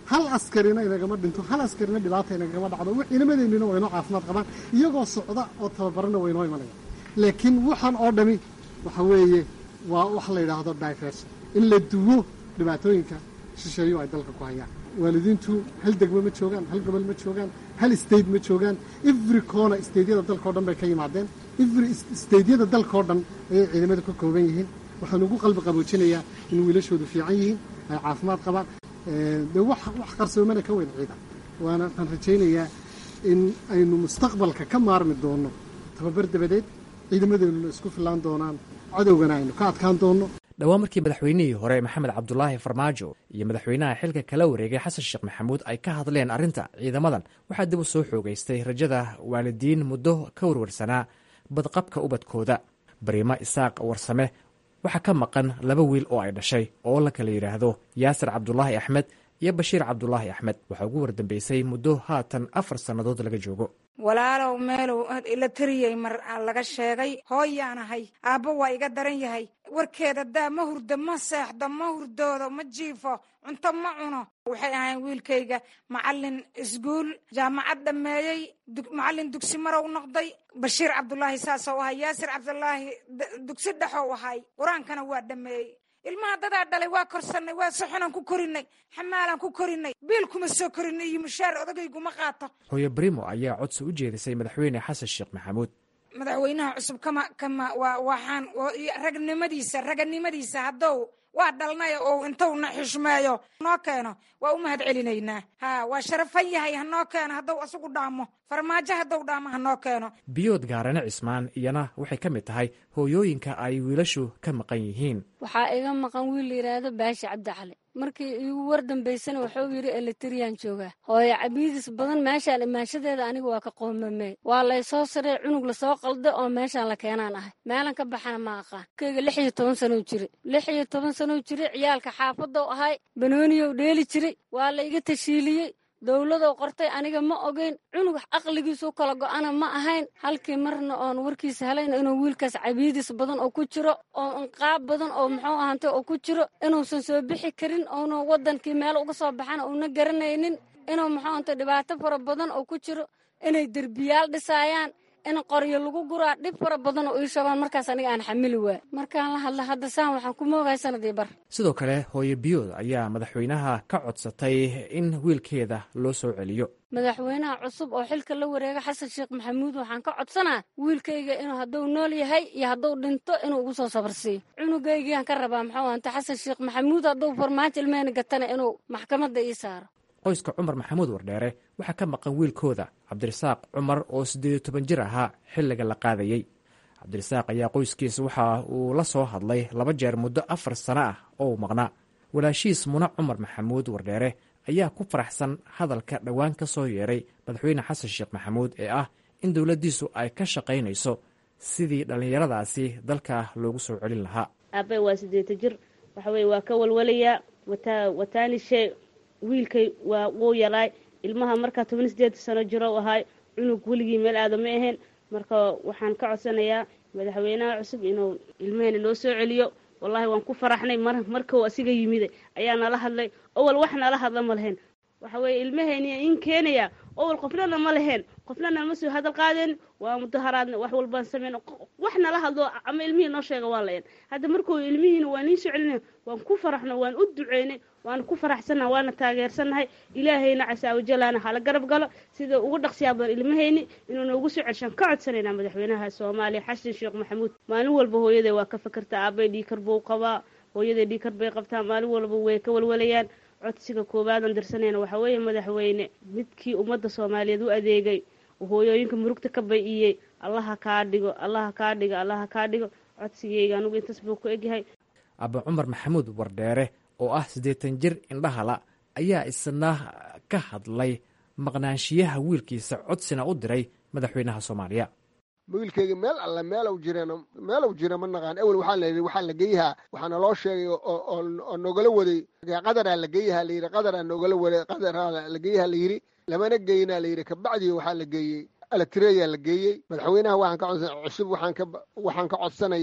[SPEAKER 15] hal askarina inagama dhinto hal askarina dhibaata inagama dhacdo ciidamadeennina waynoo caafimaad qabaan iyagoo socda oo tababarana waynoo imanaya laakiin waxaan oo dhami waxa weeye waa wax la yidhaahdo diversion in la duwo dhibaatooyinka shisheeyo ay dalka ku hayaan waalidiintu hal degmo ma joogaan hal gobol ma joogaan hal state ma joogaan every corner stateyada dalka o dhan bay ka yimaadeen every stateyada dalka oo dhan ayay ciidamadu ka kooban yihiin waxaan ugu qalbi qaboojinayaa in wiilashoodu fiican yihiin ay caafimaad qabaan dee wax wax qarsoomana ka weyn ciidan waana waxaan rajaynayaa in aynu mustaqbalka ka maarmi doonno tababar dabadeed ciidamadeennuna isku fillaan doonaan cadowgana aynu ka adkaan doonno
[SPEAKER 10] dhowaan markii madaxweynihii hore maxamed cabdulaahi farmaajo iyo madaxweynaha xilka kala wareegay xasan sheekh maxamuud ay ka hadleen arrinta ciidamadan waxaa dib u soo xoogaystay rajada waalidiin muddo ka warwarsanaa badqabka ubadkooda bariimo isaaq warsame waxaa ka maqan laba wiil oo ay dhashay oo la kala yidhaahdo yaasir cabdulaahi axmed iyo bashiir cabdulaahi axmed waxaa ugu wardambeysay muddo haatan afar sannadood laga joogo
[SPEAKER 16] walaalow meelow ila tariyey mar laga sheegay hooyaanahay aabbo waa iga daran yahay warkeeda daa ma hurdo ma seexdo ma hurdoodo ma jiifo cunto ma cuno waxay ahayn wiilkayga macalin iskuul jaamacad dhammeeyey macalin dugsi marow noqday bashiir cabdulaahi saasou ahay yaasir cabdulaahi dugsi dhexow ahay qur-aankana waa dhammeeyey ilmaha dadaa dhalay waa korsanay waa soxonaan ku korinay xamaalaan ku korinay biil kuma soo korinay iyo mushaar odageyguma qaato
[SPEAKER 10] hooyo brimo ayaa codsi u jeedisay madaxweyne xasan sheekh maxamuud
[SPEAKER 16] madaxweynaha cusub kama kama waa waxaan ragnimadiisa raganimadiisa haddow waa dhalnay oo intuuna xishmeeyo noo keeno waa u mahad celinaynaa ha waa sharafan yahay hanoo keeno haddou asagu dhaamo farmaajo haddou dhaamo hanoo keeno
[SPEAKER 10] biyood gaarane cismaan iyana waxay ka mid tahay hooyooyinka ay wiilashu ka maqan yihiin
[SPEAKER 3] waxaa iga maqan wiil la yidhaahdo baashi cabdicali markii iigu war dambaysana wuxuu yidhi eletriyaan joogaa hooyo cabiidis badan meeshaan imaanshadeeda aniga waa ka qoomamey waa laysoo sarey cunug lasoo qalda oo meeshaan la keenaan ahay meelan ka baxana ma aqaan kayga lix iyo toban sanow jiri lix iyo toban sanow jiri ciyaalka xaafadou ahay banooniyow dheeli jiray waa la iga tashiiliyey dowladow qortay aniga ma ogeyn cunug aqligiisu kala go-ana ma ahayn halkii marna oon warkiisa helayna inuu wiilkaas cabiidis badan oo ku jiro oo inqaab badan oo muxuu ahantay oo ku jiro inuusan soo bixi karin oonu wadankii meel uga soo baxana uuna garanaynin inuu muxuu ahantay dhibaato fara badan oo ku jiro inay derbiyaal dhisaayaan in qoryo lagu guraa dhib fara badan oo ii shabaan markaas aniga aan xamili waay markaan la hadla hadda saan waxaan ku moogahay sanadii bar
[SPEAKER 10] sidoo kale hooyo biyood ayaa madaxweynaha ka codsatay in wiilkeeda loo soo celiyo
[SPEAKER 3] madaxweynaha cusub oo xilka la wareega xasan sheekh maxamuud waxaan ka codsanaa wiilkayga inuu hadduu nool yahay iyo hadduu dhinto inuu ugu soo sabarsiiyo cunugaygiaan ka rabaa muxuu ahanta xasan sheekh maxamuud hadduu farmaajo ilmehena gatana inuu maxkamadda ii saaro
[SPEAKER 10] qoyska cumar maxamuud wardheere waxaa ka maqan wiilkooda cabdirasaaq cumar oo siddeed iyo toban jir ahaa xilliga la qaadayey cabdirasaaq ayaa qoyskiisa waxa uu la soo hadlay laba jeer muddo afar sano ah oo uu maqnaa walaashiis muna cumar maxamuud wardheere ayaa ku faraxsan hadalka dhowaan ka soo yeeray madaxweyne xasan sheekh maxamuud ee ah in dowladdiisu ay ka shaqaynayso sidii dhallinyaradaasi dalka loogu soo celin lahaa
[SPEAKER 17] aabe waa siddeeta jir waxa weye waa ka walwalayaa wataa wataanishe wiilkay waa wuu yalaay ilmaha markaa toban sideed sano jiro ahaay cunug weligii meel aada ma ahayn marka waxaan ka codsanayaa madaxweynaha cusub inuu ilmaheena noo soo celiyo wallaahi waan ku faraxnay mar markau asiga yimid ayaa nala hadlay owal wax nala hadla ma lahayn waxa weeye ilmaheeniya in keenaya owal qofnana ma lahayn qofnana ma soo hadal qaadeen waa mudaharaadna wax walbaan sameyn wax nala hadlo ama ilmihii noo sheega waa lahayn hadda markuu ilmihiina waa niin soo celinay waan ku faraxno waan u duceynay waana ku faraxsannaha waana taageersannahay ilaahayna casaawajalaana hala garab galo sida ugu dhaqsiyaa badan ilmahayni inuu noogu soo celshaan ka codsanaynaa madaxweynaha soomaaliya xasan sheekh maxamuud maalin walba hooyaday waa ka fakertaa aabay dhiikar buu qabaa hooyaday dhiikar bay qabtaa maalin walba way ka walwalayaan codsiga koobaadan dirsanayna waxaa weeye madaxweyne midkii ummadda soomaaliyeed u adeegay hooyooyinka murugta ka bay-iyey allaha kaa dhigo allaha kaa dhigo allaha kaa dhigo codsigayga anugu intaas buu ku egyahay
[SPEAKER 10] aba cumar maxamuud wardheere oo ah siddeetan jir indhahala ayaa isna ka hadlay maqnaanshiyaha wiilkiisa codsina u diray madaxweynaha soomaaliya
[SPEAKER 18] wiilkeyga meel alle meelow jireen meelow jira ma naqaan ewel waxaa la yidhi waxaa la geeyahaa waxaana loo sheegay oo nogala waday qadaraa la geeyahaa layidhi qadaraa nogala waday qadaraa la geeyahaa layidhi lamana geeyinaa layidhi kabacdii waxaa la geeyey alatireyaa la geeyey madaxweynaha waxaan ka codsan cusub waxaan ka waxaan ka codsanayaa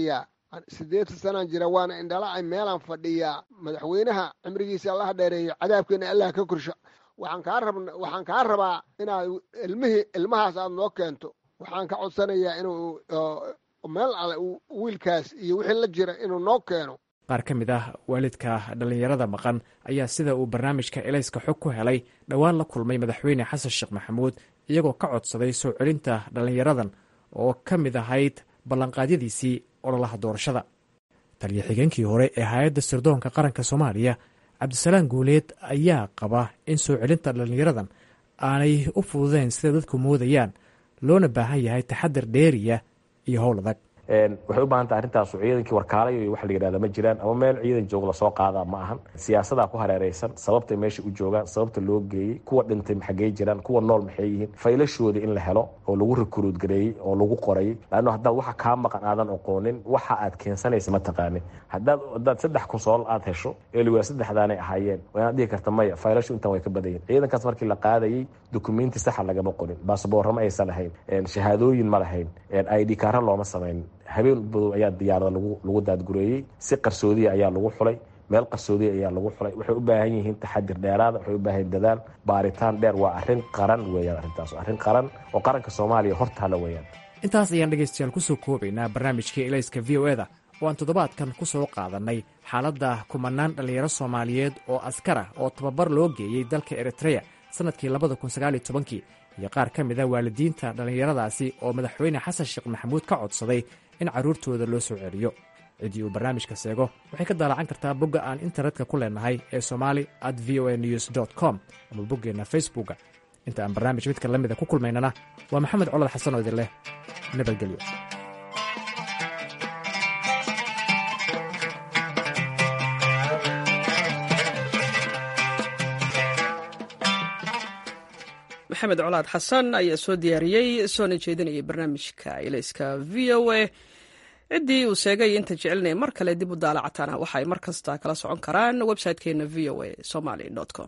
[SPEAKER 18] siddeetan sanaan jira waana indhala-ay meelaan fadhiyaa madaxweynaha cimrigiisa allaha dheereeyo cadaabkeena allah ka korsho waxaan kaa rab waxaan kaa rabaa inaad ilmihii ilmahaas aad noo keento waxaan ka codsanayaa inuu meel alle wiilkaas iyo wixii la jira inuu noo keeno
[SPEAKER 10] qaar ka mid ah waalidka dhallinyarada maqan ayaa sida uu barnaamijka elayska xog ku helay dhowaan la kulmay madaxweyne xasan sheekh maxamuud iyagoo ka codsaday soo celinta dhallinyaradan oo ka mid ahayd ballanqaadyadiisii ololaha doorashada taliya xigeenkii hore ee hay-adda sirdoonka qaranka soomaaliya cabdisalaan guuleed ayaa qaba in soo celinta dhallinyaradan aanay u fududeyn sida dadku moodayaan loona baahan yahay taxadar dheeriya iyo howl adag
[SPEAKER 13] waxay u baahan tahay arrintaasu ciidankii warkaalayo iyo wax la yidhahda ma jiraan ama meel ciidan joog lasoo qaadaa ma ahan siyaasadaa ku hareereysan sababtay meesha u joogaan sababta loo geeyey kuwa dhintay maxagey jiraan kuwa nool maxay yihiin faylashoodi in la helo oo lagu rikuruud gareeyey oo lagu qorayy laanno haddaad waxa kaa maqan aadan oqoonin waxa aad keensanaysa ma taqaanin haddaad haddaad saddex kunsool aad hesho eeliwaa saddexdaanay ahaayeen waa inaad dhihi karta maya faylashu intan way ka badayin ciidankaas markii la qaadayey dukumenti saxa lagama qorin baasboorro ma aysan lahayn shahaadooyin ma lahayn id kaara looma samayn habeen badow ayaa diyaarada lagu daadgureeyey si qarsoodiya ayaa lagu xulay meel qarsoodiya ayaa lagu xulay waxay u baahan yihiin taxadir dheeraada waxay u baahan yihin dadaal baaritaan dheer waa arrin qaran weeyaan arrintaas arrin qaran oo qaranka soomaaliya hortaala weeyaan
[SPEAKER 10] intaas ayaan dhegaystayaal kusoo koobaynaa barnaamijkii elayska v o eda oo aan toddobaadkan ku soo qaadannay xaaladda kumanaan dhallinyaro soomaaliyeed oo askara oo tababar loo geeyey dalka eritreya sannadkii labada kun sagaaliyo tobankii iyo qaar ka mid a waalidiinta dhallinyaradaasi oo madaxweyne xasan sheekh maxamuud ka codsaday in carruurtooda loo soo celiyo ciddii uu barnaamijka seego waxay ka daalacan kartaa bogga aan internetka ku leenahay ee somali at v o a news dt com ama boggeenna facebookga inta aan barnaamij midka la mida ku kulmaynana waa maxamed colad xasan oo idin leh nabadgelyo
[SPEAKER 1] maxamed colaad xasan ayaa soo diyaariyey soona jeedinayay barnaamijka ilayska v o a ciddii uu sheegay inta jecelnay mar kale dib u daalacataana waxa ay mar kasta kala socon karaan website-keena v o a somaly com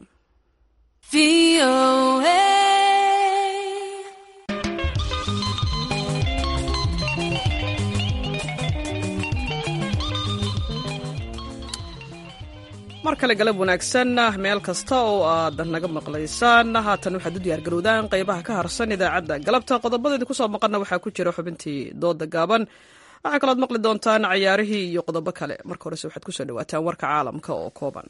[SPEAKER 1] mar kale galab wanaagsan meel kasta oo aad naga maqlaysaan haatan waxaad u diyaargarowdaan qaybaha ka harsan idaacadda galabta qodobadeedi kusoo maqanna waxaa ku jira xubintii dooda gaaban waxaa kalooad maqli doontaan cayaarihii iyo qodobo kale marka horese waxaad kusoo dhawaataan warka caalamka oo kooban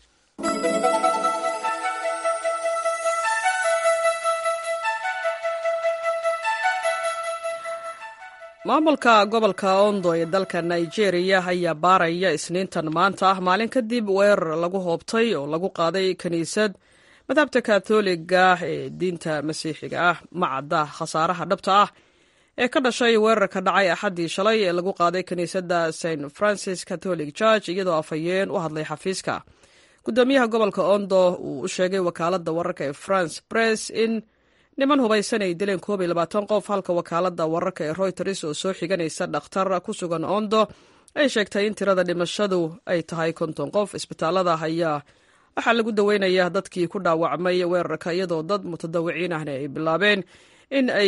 [SPEAKER 1] maamulka gobolka ondo ee dalka nigeria ayaa baaraya isniintan maanta ah maalin kadib weerar lagu hoobtay oo lagu qaaday kiniisad madhabta katoliga ee diinta masiixiga ah ma cadda khasaaraha dhabta ah ee ka dhashay weerarka dhacay axaddii shalay ee lagu qaaday kiniisadda st francis catholic church iyadoo afhayeen u hadlay xafiiska gudoomiyaha gobolka ondo uu u sheegay wakaaladda wararka ee france press in niman hubaysan ay dileen koob iyo labaatan qof halka wakaaladda wararka ee royters oo soo xiganaysa dhakhtar ku sugan ondo ay sheegtay in tirada dhimashadu ay tahay konton qof isbitaalada ayaa waxaa lagu daweynaya dadkii ku dhaawacmay weerarka iyadoo dad mutadawiciin ahna ay bilaabeen in ay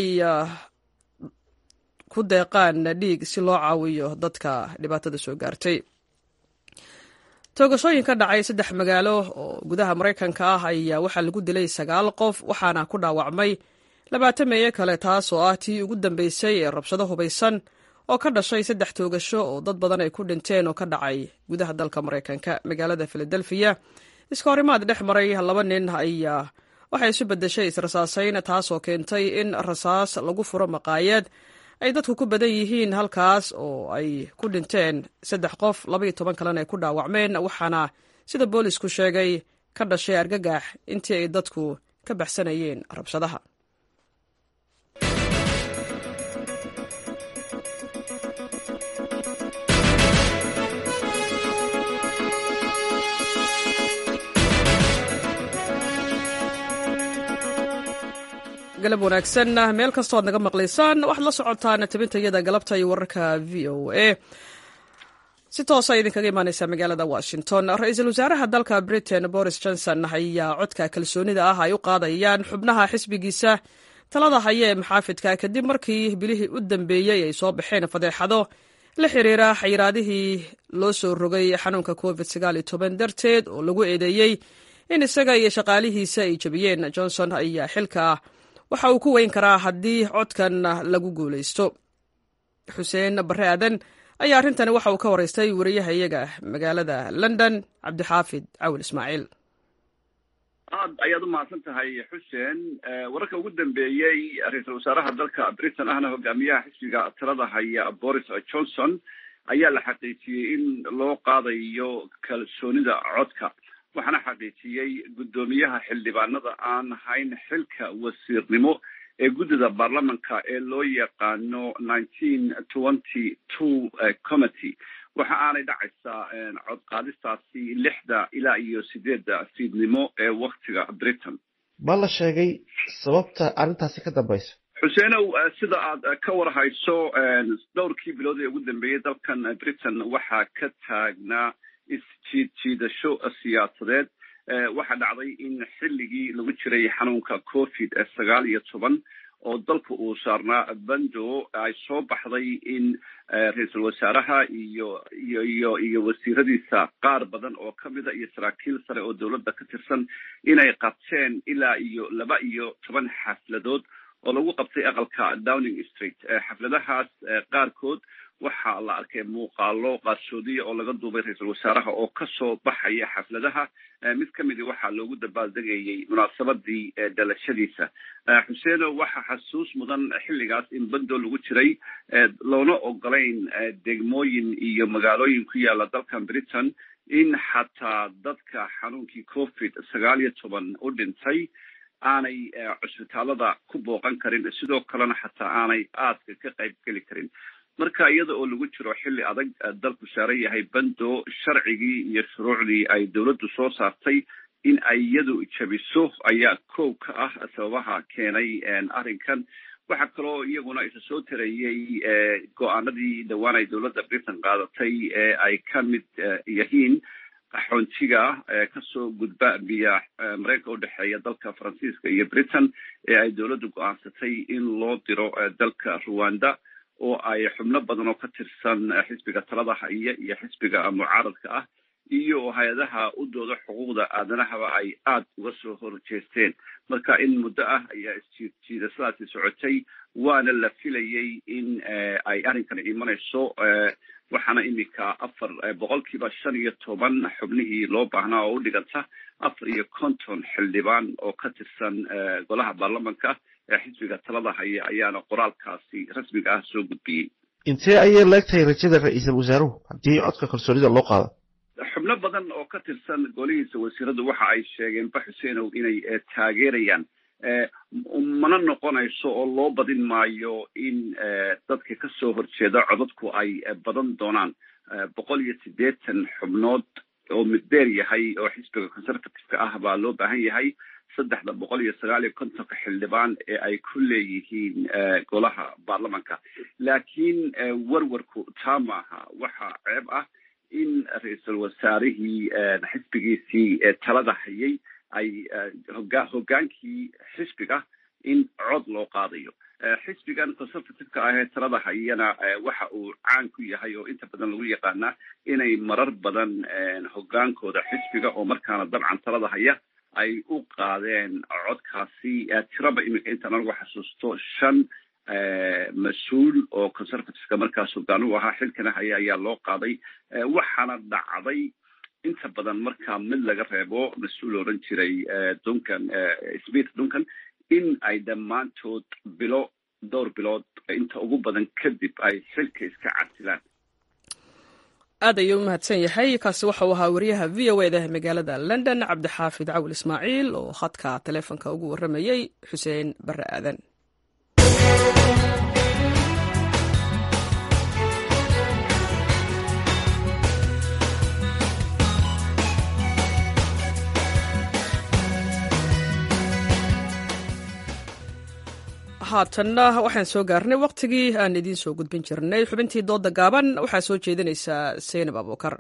[SPEAKER 1] ku deeqaan dhiig si loo caawiyo dadka dhibaatada soo gaartay toogashooyin ka dhacay saddex magaalo oo gudaha maraykanka ah ayaa waxaa lagu dilay sagaal qof waxaana ku dhaawacmay labaatan meeye kale taas oo ah tii ugu dambeysay ee rabshado hubaysan oo ka dhashay saddex toogasho oo dad badan ay ku dhinteen oo ka dhacay gudaha dalka maraykanka magaalada filadelfiya iska horimaad dhex maray laba nin ayaa waxay isu beddeshay israsaasayn taasoo keentay in rasaas lagu furo maqaayad ay dadku ku badan yihiin halkaas oo ay ku dhinteen saddex qof labaiyo toban kalena ay ku dhaawacmeen waxaana sida boolisku sheegay ka dhashay argagax intii ay dadku ka baxsanayeen rabshadaha galab wanaagsan meel kastoo ad naga maqlaysaan waxaad la socotaan tabintayada galabta iyo wararka v o a si toosa idinkaga imaaneysaa magaalada washington ra-iisul wasaaraha dalka britain boris johnson ayaa codka kalsoonida ah ay u qaadayaan xubnaha xisbigiisa talada haya ee maxaafidka kadib markii bilihii u dambeeyey ay soo baxeen fadeexado la xiriira xayiraadihii loo soo rogay xanuunka covid darteed oo lagu eedeeyey in isaga iyo shaqaalihiisa ay jebiyeen johnson ayaa xilka waxa uu ku weyn karaa haddii codkan lagu guulaysto xuseen bare aadan ayaa arrintani waxa uu ka waraystay wariyahayaga magaalada london cabdixaafid cawil ismaaciil
[SPEAKER 19] aad ayaad u mahadsan tahay xuseen wararka ugu dambeeyey ra-iisul wasaaraha dalka britain ahna hogaamiyaha xisbiga talada haya boris johnson ayaa la xaqiijiyey in loo qaadayo kalsoonida codka waxaana xaqiijiyey guddoomiyaha xildhibaanada aan hayn xilka wasiirnimo ee guddida baarlamanka ee loo yaqaano nineteen twenty two committee waxa aanay dhacaysaa cod qaadistaasi lixda ilaa iyo sideedda fiidnimo ee waktiga britain
[SPEAKER 20] ma la sheegay sababta arrintaasi ka dambaysa
[SPEAKER 19] xuseenow sida aad ka warhayso dhowrkii bilood ee ugu dambeeyey dalkan britain waxaa ka taagnaa isjiid jiidasho siyaasadeed waxaa dhacday in xilligii lagu jiray xanuunka covid sagaal iyo toban oo dalka uu saarnaa bando ay soo baxday in ra-iisul wasaaraha iyo iyo iyo iyo wasiiradiisa qaar badan oo kamida iyo saraakiil sare oo dowladda ka tirsan inay qabteen ilaa iyo laba iyo toban xafladood oo lagu qabtay aqalka downing street xafladahaas qaarkood waxaa la arkay muuqaalo qaarsoodiya oo laga duubay ra-iisul wasaaraha oo kasoo baxaya xafladaha mid kamidi waxaa loogu dabaaldegayey munaasabadii dhalashadiisa xuseeno waxaa xasuus mudan xilligaas in bando lagu jiray loona ogolayn degmooyin iyo magaalooyin ku yaala dalkan britain in xataa dadka xanuunkii covid sagaal iyo toban u dhintay aanay cusbitaalada ku booqan karin sidoo kalena xataa aanay aadka ka qayb geli karin marka iyada oo lagu jiro xilli adag dalku saaran yahay bando sharcigii iyo shuruucdii ay dowladdu soo saartay in ay iyadu jabiso ayaa koow ka ah sababaha keenay arrinkan waxaa kaloo iyaguna isa soo tarayey go-aanadii dhowaan ay dowladda britain qaadatay ee ay ka mid yihiin qaxoontiga kasoo gudba biya mareykanka udhexeeya dalka faransiiska iyo britain ee ay dowladdu go-aansatay in loo diro dalka rwanda oo ay xubno badan oo ka tirsan xisbiga talada haya iyo xisbiga mucaaradka ah iyo hay-adaha u dooda xuquuqda aadanahaba ay aada uga soo horjeesteen marka in muddo ah ayaa isjiidjiidasadaasi socotay waana la filayey in ay arrinkan imanayso waxaana iminka afar boqolkiiba shan iyo toban xubnihii loo baahnaa oo u dhiganta afar iyo konton xildhibaan oo ka tirsan golaha baarlamanka ee xisbiga talada haya ayaana qoraalkaasi rasmiga ah soo gudbiyey
[SPEAKER 20] intee ayay leegtahay rajada ra-iisul wasaaruhu haddii codka kalsoonida loo qaado
[SPEAKER 19] xubno badan oo ka tirsan golihiisa wasiiradu waxa ay sheegeen ba xuseenow inay taageerayaan mana noqonayso oo loo badin maayo in dadka kasoo horjeeda codadku ay badan doonaan boqol iyo siddeetan xubnood oo middeer yahay oo xisbiga conservativeka ah baa loo baahan yahay saddexda boqol iyo sagaal iyo kontonka xildhibaan ee ay ku leeyihiin golaha baarlamanka laakiin warwarku taa maaha waxaa ceeb ah in ra-iisul wasaarihii xisbigiisii talada hayay ay hoga hogaankii xisbiga in cod loo qaadayo xisbigan conservativeka ah ee talada hayana waxa uu caan ku yahay oo inta badan lagu yaqaanaa inay marar badan hogaankooda xisbiga oo markaana dabcan talada haya ay u qaadeen codkaasi tiraba iminka intaan anagu xasuusto shan mas-uul oo conservativeka markaas hogaan u ahaa xilkana haya ayaa loo qaaday waxaana dhacday inta badan markaa mid laga reebo mas-uul odhan jiray duncan smith duncan in ay dhammaantood bilo dhowr bilood inta ugu badan kadib ay xilka iska casilaan
[SPEAKER 1] aad ayuu u mahadsan yahay kaasi waxauu ahaa wariyaha v o eda magaalada london cabdixaafid cawil ismaaciil oo khadka taleefonka ugu warramayey xuseen bare aadan haatanna waxaan soo gaarnay wakhtigii aan idiin soo gudbin jirnay xubintii dooda gaaban waxaa soo jeedinaysaa seynab abuukar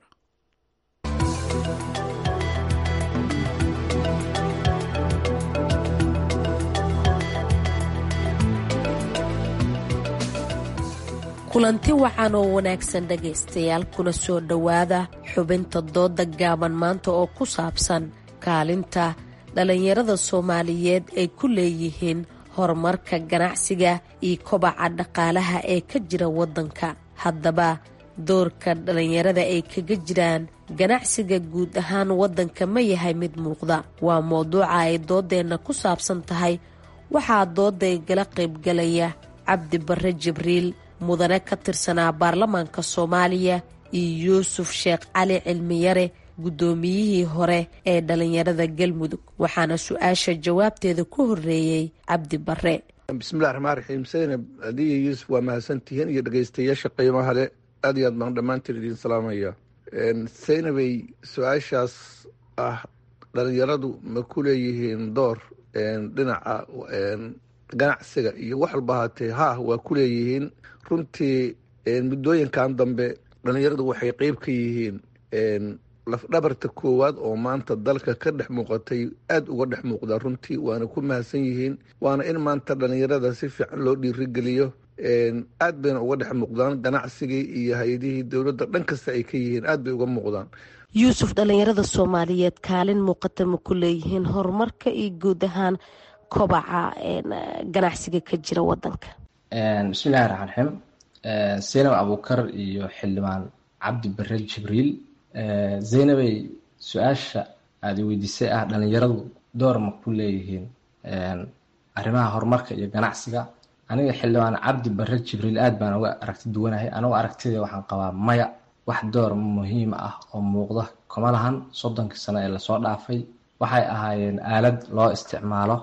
[SPEAKER 21] kulanti wacan oo wanaagsan dhegaystayaal kuna soo dhowaada xubinta dooda gaaban maanta oo ku saabsan kaalinta dhallinyarada soomaaliyeed ay ku leeyihiin horumarka ganacsiga iyo kobaca dhaqaalaha ee ka jira waddanka haddaba doorka dhallinyarada ay kaga jiraan ganacsiga guud ahaan waddanka ma yahay mid muuqda waa mowduuca ay doodeenna ku saabsan tahay waxaa dooday gala qaybgalaya cabdi barre jibriil mudane ka tirsanaa baarlamaanka soomaaliya iyo yuusuf sheekh cali cilmiyare guddoomiyihii hore ee dhallinyarada galmudug waxaana su-aasha jawaabteeda ku horreeyey cabdi barre
[SPEAKER 22] bismillahi raxmaan raxiim saynab adiyo yuusuf waa mahadsantihiin iyo dhegeystayaasha qiimaha le aad iyo aad baan dhammaantiin idiin salaamaya saynabay su-aashaas ah dhalinyaradu ma ku leeyihiin door dhinaca ganacsiga iyo wax walba haatee ha waa ku leeyihiin runtii muddooyinkan dambe dhalinyaradu waxay qeyb ka yihiin lafdhabarta koowaad oo maanta dalka ka dhex muuqatay aada uga dhex muuqdaa runtii waana ku mahadsan yihiin waana in maanta dhalinyarada si fiican loo dhiirigeliyo aad bayna uga dhex muuqdaan ganacsigii iyo hay-adihii dowladda dhan kasta ay ka yihiin aad bay uga muuqdaan
[SPEAKER 21] yuusuf dhallinyarada soomaaliyeed kaalin muuqata ma ku leeyihiin horumarka iyo guud ahaan kobaca ganacsiga ka jira wadanka
[SPEAKER 23] bismillahi raxmaan raxiim zaynab abuukar iyo xildhibaan cabdi bare jibriil zaynabay su-aasha aada weydiisay ah dhalinyaradu door ma ku leeyihiin arrimaha horumarka iyo ganacsiga aniga xildhibaan cabdi bare jibriil aad baan uga aragti duwanahay anigu aragtidee waxaan qabaa maya wax door muhiim ah oo muuqda kuma lahan soddonkii sano ee lasoo dhaafay waxay ahaayeen aalad loo isticmaalo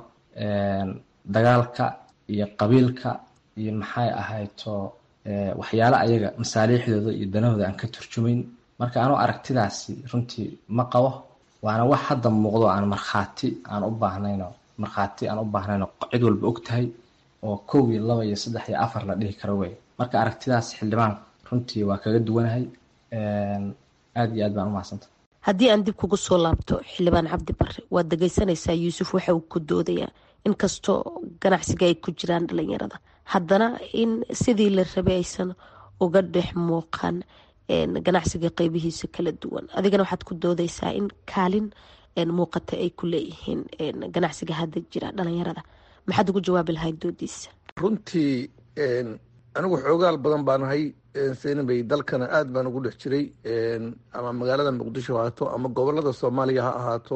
[SPEAKER 23] dagaalka iyo qabiilka iyo maxay ahayto waxyaalo ayaga masaaliixdooda iyo danahooda aan ka turjumayn marka anuu aragtidaasi runtii ma qabo waana wax hadda muuqdo aan markhaati aan u baahnayno markhaati aan u baahnayno cid walba og tahay oo kow iyo laba iyo saddex iyo afar la dhihi karo wey marka aragtidaas xildhibaan runtii waa kaga duwanahay aada iyo aad baan u mahadsanta
[SPEAKER 21] haddii aan dib kugu soo laabto xildhibaan cabdi bare waad dhegeysanaysaa yuusuf waxa uu ku doodayaa inkastoo ganacsiga ay ku jiraan dhalinyarada haddana in sidii la rabay aysan uga dhex muuqan ganacsiga qeybihiisa kala duwan adigana waxaad ku doodaysaa in kaalin muuqata ay ku leeyihiin ganacsiga hadda jira dhalinyarada maxaad ugu jawaabi lahayd doodiisa
[SPEAKER 22] runtii anigu xoogaal badan baan ahay saynabay dalkana aad baan ugu dhex jiray ama magaalada muqdisho ha ahaato ama gobolada soomaaliya ha ahaato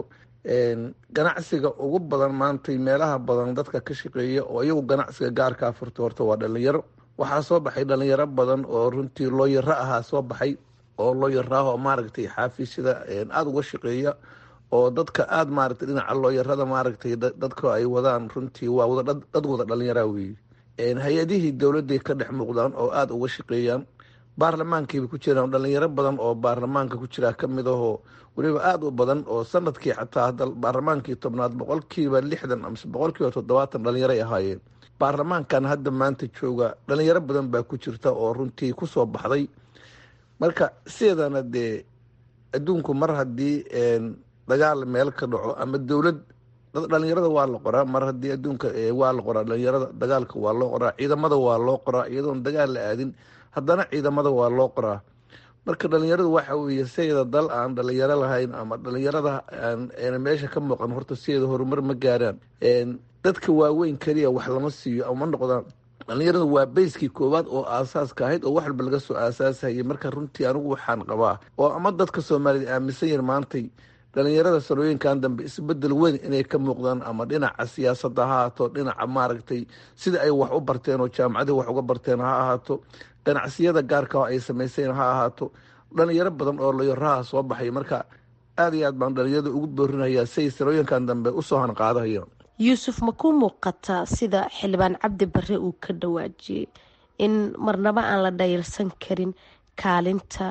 [SPEAKER 22] ganacsiga ugu badan maantay meelaha badan dadka ka shaqeeya oo iyagu ganacsiga gaarkaa furta horta waa dhalinyaro waxaa soo baxay dhalinyaro badan oo runtii looyaro ahaa soo baxay oo looyaraah oo maaragtay xaafiisyada aada uga shaqeeya oo dadka aada maaragtay dhinaca looyarada maaragtay dadka ay wadaan runtii waa wada dad wada dhalinyaraa weeye hay-adihii dowladday ka dhex muuqdaan oo aada uga shaqeeyaan baarlamaankiiba ku jiraan dhalinyaro badan oo baarlamaanka ku jiraa ka mid ahoo weliba aada u badan oo sanadkii xataa baarlamaankii tobnaad boqolkiiba lixdan amase boqolkiiba toddobaatan dhalinyaray ahaayeen baarlamaankan hadda maanta jooga dhalinyaro badan baa ku jirta oo runtii kusoo baxday marka sideedana dee adduunku mar haddii dagaal meel ka dhaco ama dowlad dhalinyarada waa la qoraa mar haddii adduunka waa la qoraa dhalinyarada dagaalka waa loo qoraa ciidamada waa loo qoraa iyadoon dagaal la aadin haddana ciidamada waa loo qoraa marka dhalinyaradu waxa weeye sideeda dal aan dhalinyaro lahayn ama dhalinyarada aan meesha ka muuqan horta sideeda horumar ma gaaraan dadka waaweyn keliya wax lama siiyo ama noqdaan dhalinyaradu waa bayskii koowaad oo aasaaska ahayd oo wax walba laga soo aasaasayay marka runtii anigu waxaan qabaa oo ama dadka soomaaliyed aaminsan yihin maantay dhalinyarada sanooyinkan dambe isbedel weyn inay ka muuqdaan ama dhinaca siyaasadda ha ahaato dhinaca maaragtay sida ay wax u barteen oo jaamacadii wax uga barteen ha ahaato ganacsiyada gaarka ay samayseen ha ahaato dhalinyaro badan oo layoraha soo baxay marka aad iyo aad baan dhalinyarada ugu boorinayaa siay sanooyinkan dambe usoo hanqaadahayaan
[SPEAKER 21] yuusuf ma ku muuqataa sida xildhibaan cabdi bare uu ka dhawaajiyey in marnaba aan la dhayalsan karin kaalinta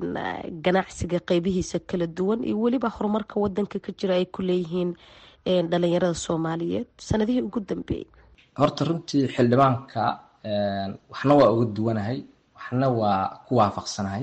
[SPEAKER 21] ganacsiga qeybihiisa kala duwan iyo weliba horumarka wadanka ka jira ay ku leeyihiin dhalinyarada soomaaliyeed sanadihii ugu dambeeyey
[SPEAKER 23] horta runtii xildhibaanka waxna waa uga duwanahay waxna waa ku waafaqsanahay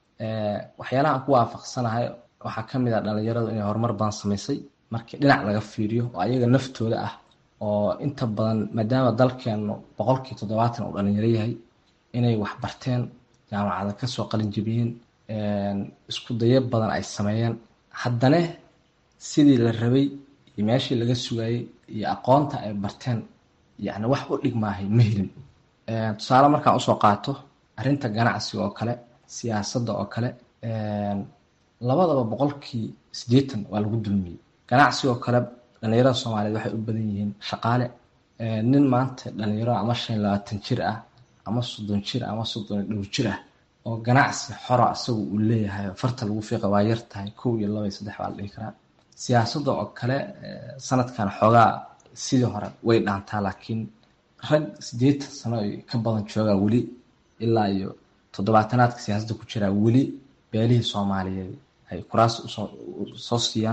[SPEAKER 23] waxyaalaha aan ku waafaqsanahay waxaa kamid ah dhalinyaradu inay horumar badan samaysay markii dhinac laga fiiriyo oo ayaga naftooda ah oo inta badan maadaama dalkeenu boqolkii toddobaatan uu dhalinyaro yahay inay wax barteen jaamacada kasoo qalin jebiyeen isku dayo badan ay sameeyeen haddana sidii la rabay iyo meeshii laga sugayey iyo aqoonta ay barteen yacni wax u dhigmaahay ma helin tusaale markaan usoo qaato arrinta ganacsiga oo kale siyaasadda oo kale labadaba boqolkii siddeetan waa lagu dulmiyey ganacsiga oo kale dhalinyarada soomaaliyeed waxay u badan yihiin shaqaale nin maanta dhalinyaro ama shan iyo labaatan jir ah ama soddon jir ama soddon iyo dhowr jir ah oo ganacsi xora isagu uu leeyahay farta lagu fiiqa waa yar tahay kow iyo laba iyo saddex baa la dhihi karaa siyaasadda oo kale sanadkan xoogaa sidii hore way dhaantaa laakiin rag siddeetan sano ka badan joogaa weli ilaa iyo toddobaatanaadka siyaasadda ku jiraa weli beelihii soomaaliyeed ay kuraas usoo siiyaan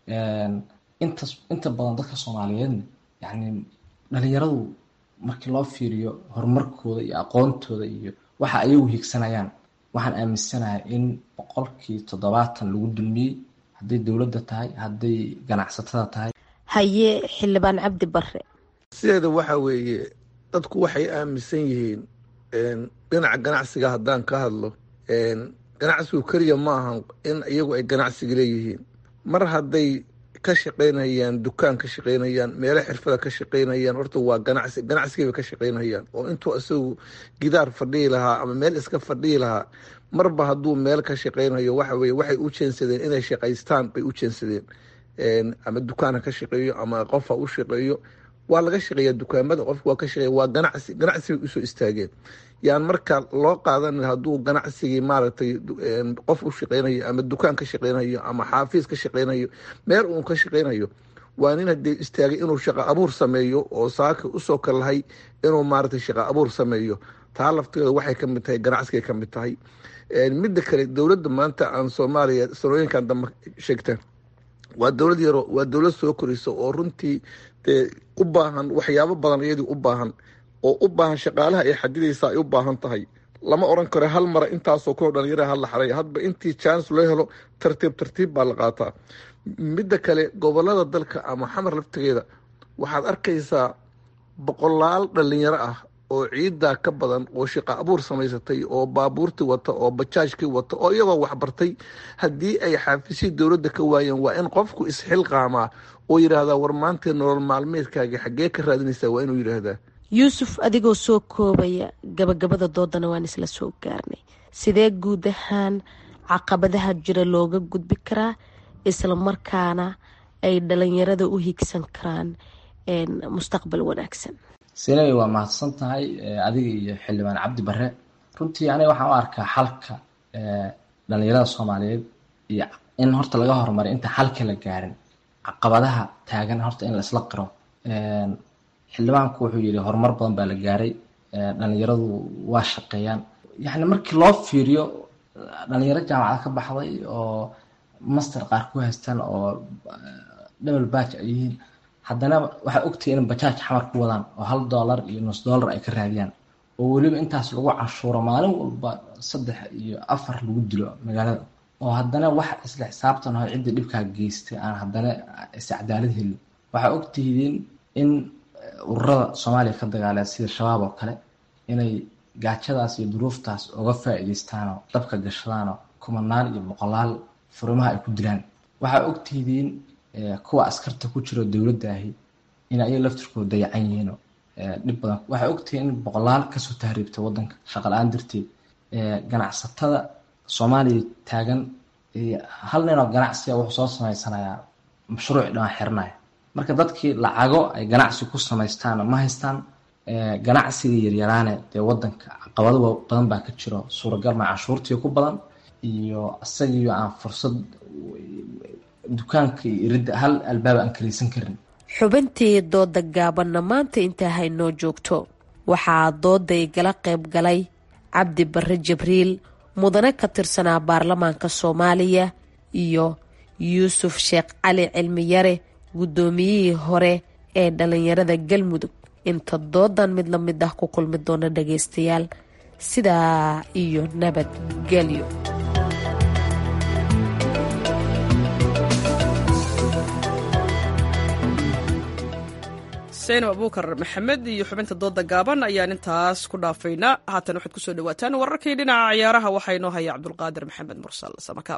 [SPEAKER 23] inta inta badan dadka soomaaliyeedna yacni dhalinyaradu markii loo fiiriyo horumarkooda iyo aqoontooda iyo waxa ayagu higsanayaan waxaan aaminsanahay in boqolkii toddobaatan lagu dulmiyey hadday dowladda tahay hadday ganacsatada tahay
[SPEAKER 21] haye xildhibaan cabdi bare
[SPEAKER 22] sideeda waxa weeye dadku waxay aaminsan yihiin dhinaca ganacsiga haddaan ka hadlo ganacsigu keliya ma ahan in iyagu ay ganacsiga leeyihiin mar hadday ka shaqaynayaan dukaan ka shaqaynayaan meelo xirfada ka shaqaynayaan horta waa ganacsi ganacsigay bay ka shaqaynayaan oo intuu isagu gidaar fadhihi lahaa ama meel iska fadhihi lahaa marba hadduu meel ka shaqaynayo waxa weye waxay u jeensadeen inay shaqaystaan bay u jeensadeen ama dukaan ha ka shaqeeyo ama qof ha u shaqeeyo waa laga shaqeeya dukaamada qofka waa ka shaqeeya waa ganacsi ganacsi bay usoo istaageen yaan marka loo qaadan hadduu ganacsigii maaragtay qof u shaqeynayo ama dukaan ka shaqeynayo ama xaafiis ka shaqeynayo meel uun ka shaqeynayo waa nin hadee istaagay inuu shaqo abuur sameeyo oo saaka usoo kalahay inuu maaragtay shaqo abuur sameeyo taa lafteeda waxay kamid tahay ganacsigay kamid tahay midda kale dowladda maanta aan soomaaliya sanooyinkan dambe sheegteen waa dowlad yaro waa dowlad soo koraysa oo runtii dee u baahan waxyaabo badan iyadii u baahan oo u baahan shaqaalaha ay xadidaysa ay u baahan tahay lama oran karo hal mara intaasoo kuwa dhalinyaraha hala xaray hadba intii chance loo helo tartiib tartiib baa la qaataa midda kale gobolada dalka ama xamar laftigeeda waxaad arkaysaa boqolaal dhalinyaro ah oo ciidaa ka badan oo shaqo abuur samaysatay oo baabuurtii wata oo bajaajkii wata oo iyagoo waxbartay haddii ay xaafisii dowladda ka waayeen waa in qofku isxilqaamaa oo yidhaahdaa war maantee nolol maalmeedkaagi xaggee ka raadinaysaa waa inuu yidhaahdaa
[SPEAKER 21] yuusuf adigoo soo koobaya gabagabada doodana waan isla soo gaarnay sidee guud ahaan caqabadaha jira looga gudbi karaa isla markaana ay dhalinyarada u higsan karaan mustaqbal wanaagsan
[SPEAKER 23] sinay waa mahadsan tahay adiga iyo xildhibaan cabdi bare runtii aniga waxaan u arkaa xalka dhalinyarada soomaaliyeed iyo in horta laga horumaray inta xalka la gaarin caqabadaha taagan horta in la isla qiro xildhibaanku wuxuu yidhi horumar badan baa la gaaray dhalinyaradu waa shaqeeyaan yacni markii loo fiiriyo dhalinyaro jaamacada ka baxday oo master qaar ku haystaan oo double batch ay yihiin haddana waxaa ogtahay in bajaaj xamar ku wadaan oo hal dollar iyo nus dollar ay ka raadiyaan oo weliba intaas lagu canshuuro maalin walba saddex iyo afar lagu dilo magaalada oo haddana wax isla xisaabtan oo ciddii dhibkaa geystay aan haddana iscadaalad helin waxaa ogtihiin in ururada soomaaliya ka dagaaleen sida shabaab oo kale inay gaajadaas iyo duruuftaas uga faa'iidaystaanoo dabka gashadaanoo kumanaan iyo boqolaal furimaha ay ku dilaan waxaa ogtihiin kuwa askarta ku jiro dowladda ahi in ayaga laftirkooda dayacan yihiinoo dhib badan waxaa ogtihiin in boqolaal kasoo tahriibta wadanka shaqa la-aan darteed ganacsatada soomaaliya taagan hal ninoo ganacsiga wuxuu soo samaysanayaa mashruuc dhan xiranaya marka dadkii lacago ay ganacsi ku samaystaan ma haystaan ganacsiga yaryaraane dee wadanka caqabado badan baa ka jiro suuragal ma canshuurtii ku badan iyo isagiyo aan fursad dukaanka iyo iridda hal albaab aan karaysan karin
[SPEAKER 21] xubintii dooda gaabanna maanta intaa haynoo joogto waxaa dooda igala qayb galay cabdi bare jibriil mudane ka tirsanaa baarlamaanka soomaaliya iyo yuusuf sheekh cali cilmiyare guddoomiyihii hore ee dhalinyarada galmudug inta doodan mid la mid ah ku kulmi doona dhagaystayaal sidaa iyo nabadgelyo
[SPEAKER 1] saynab abuukar maxamed iyo xubinta dooda gaaban ayaan intaas ku dhaafaynaa haatan waxaad kusoo dhawaataan wararkii dhinaca ciyaaraha waxaa inoo haya cabdulqaadir maxamed mursal samakaab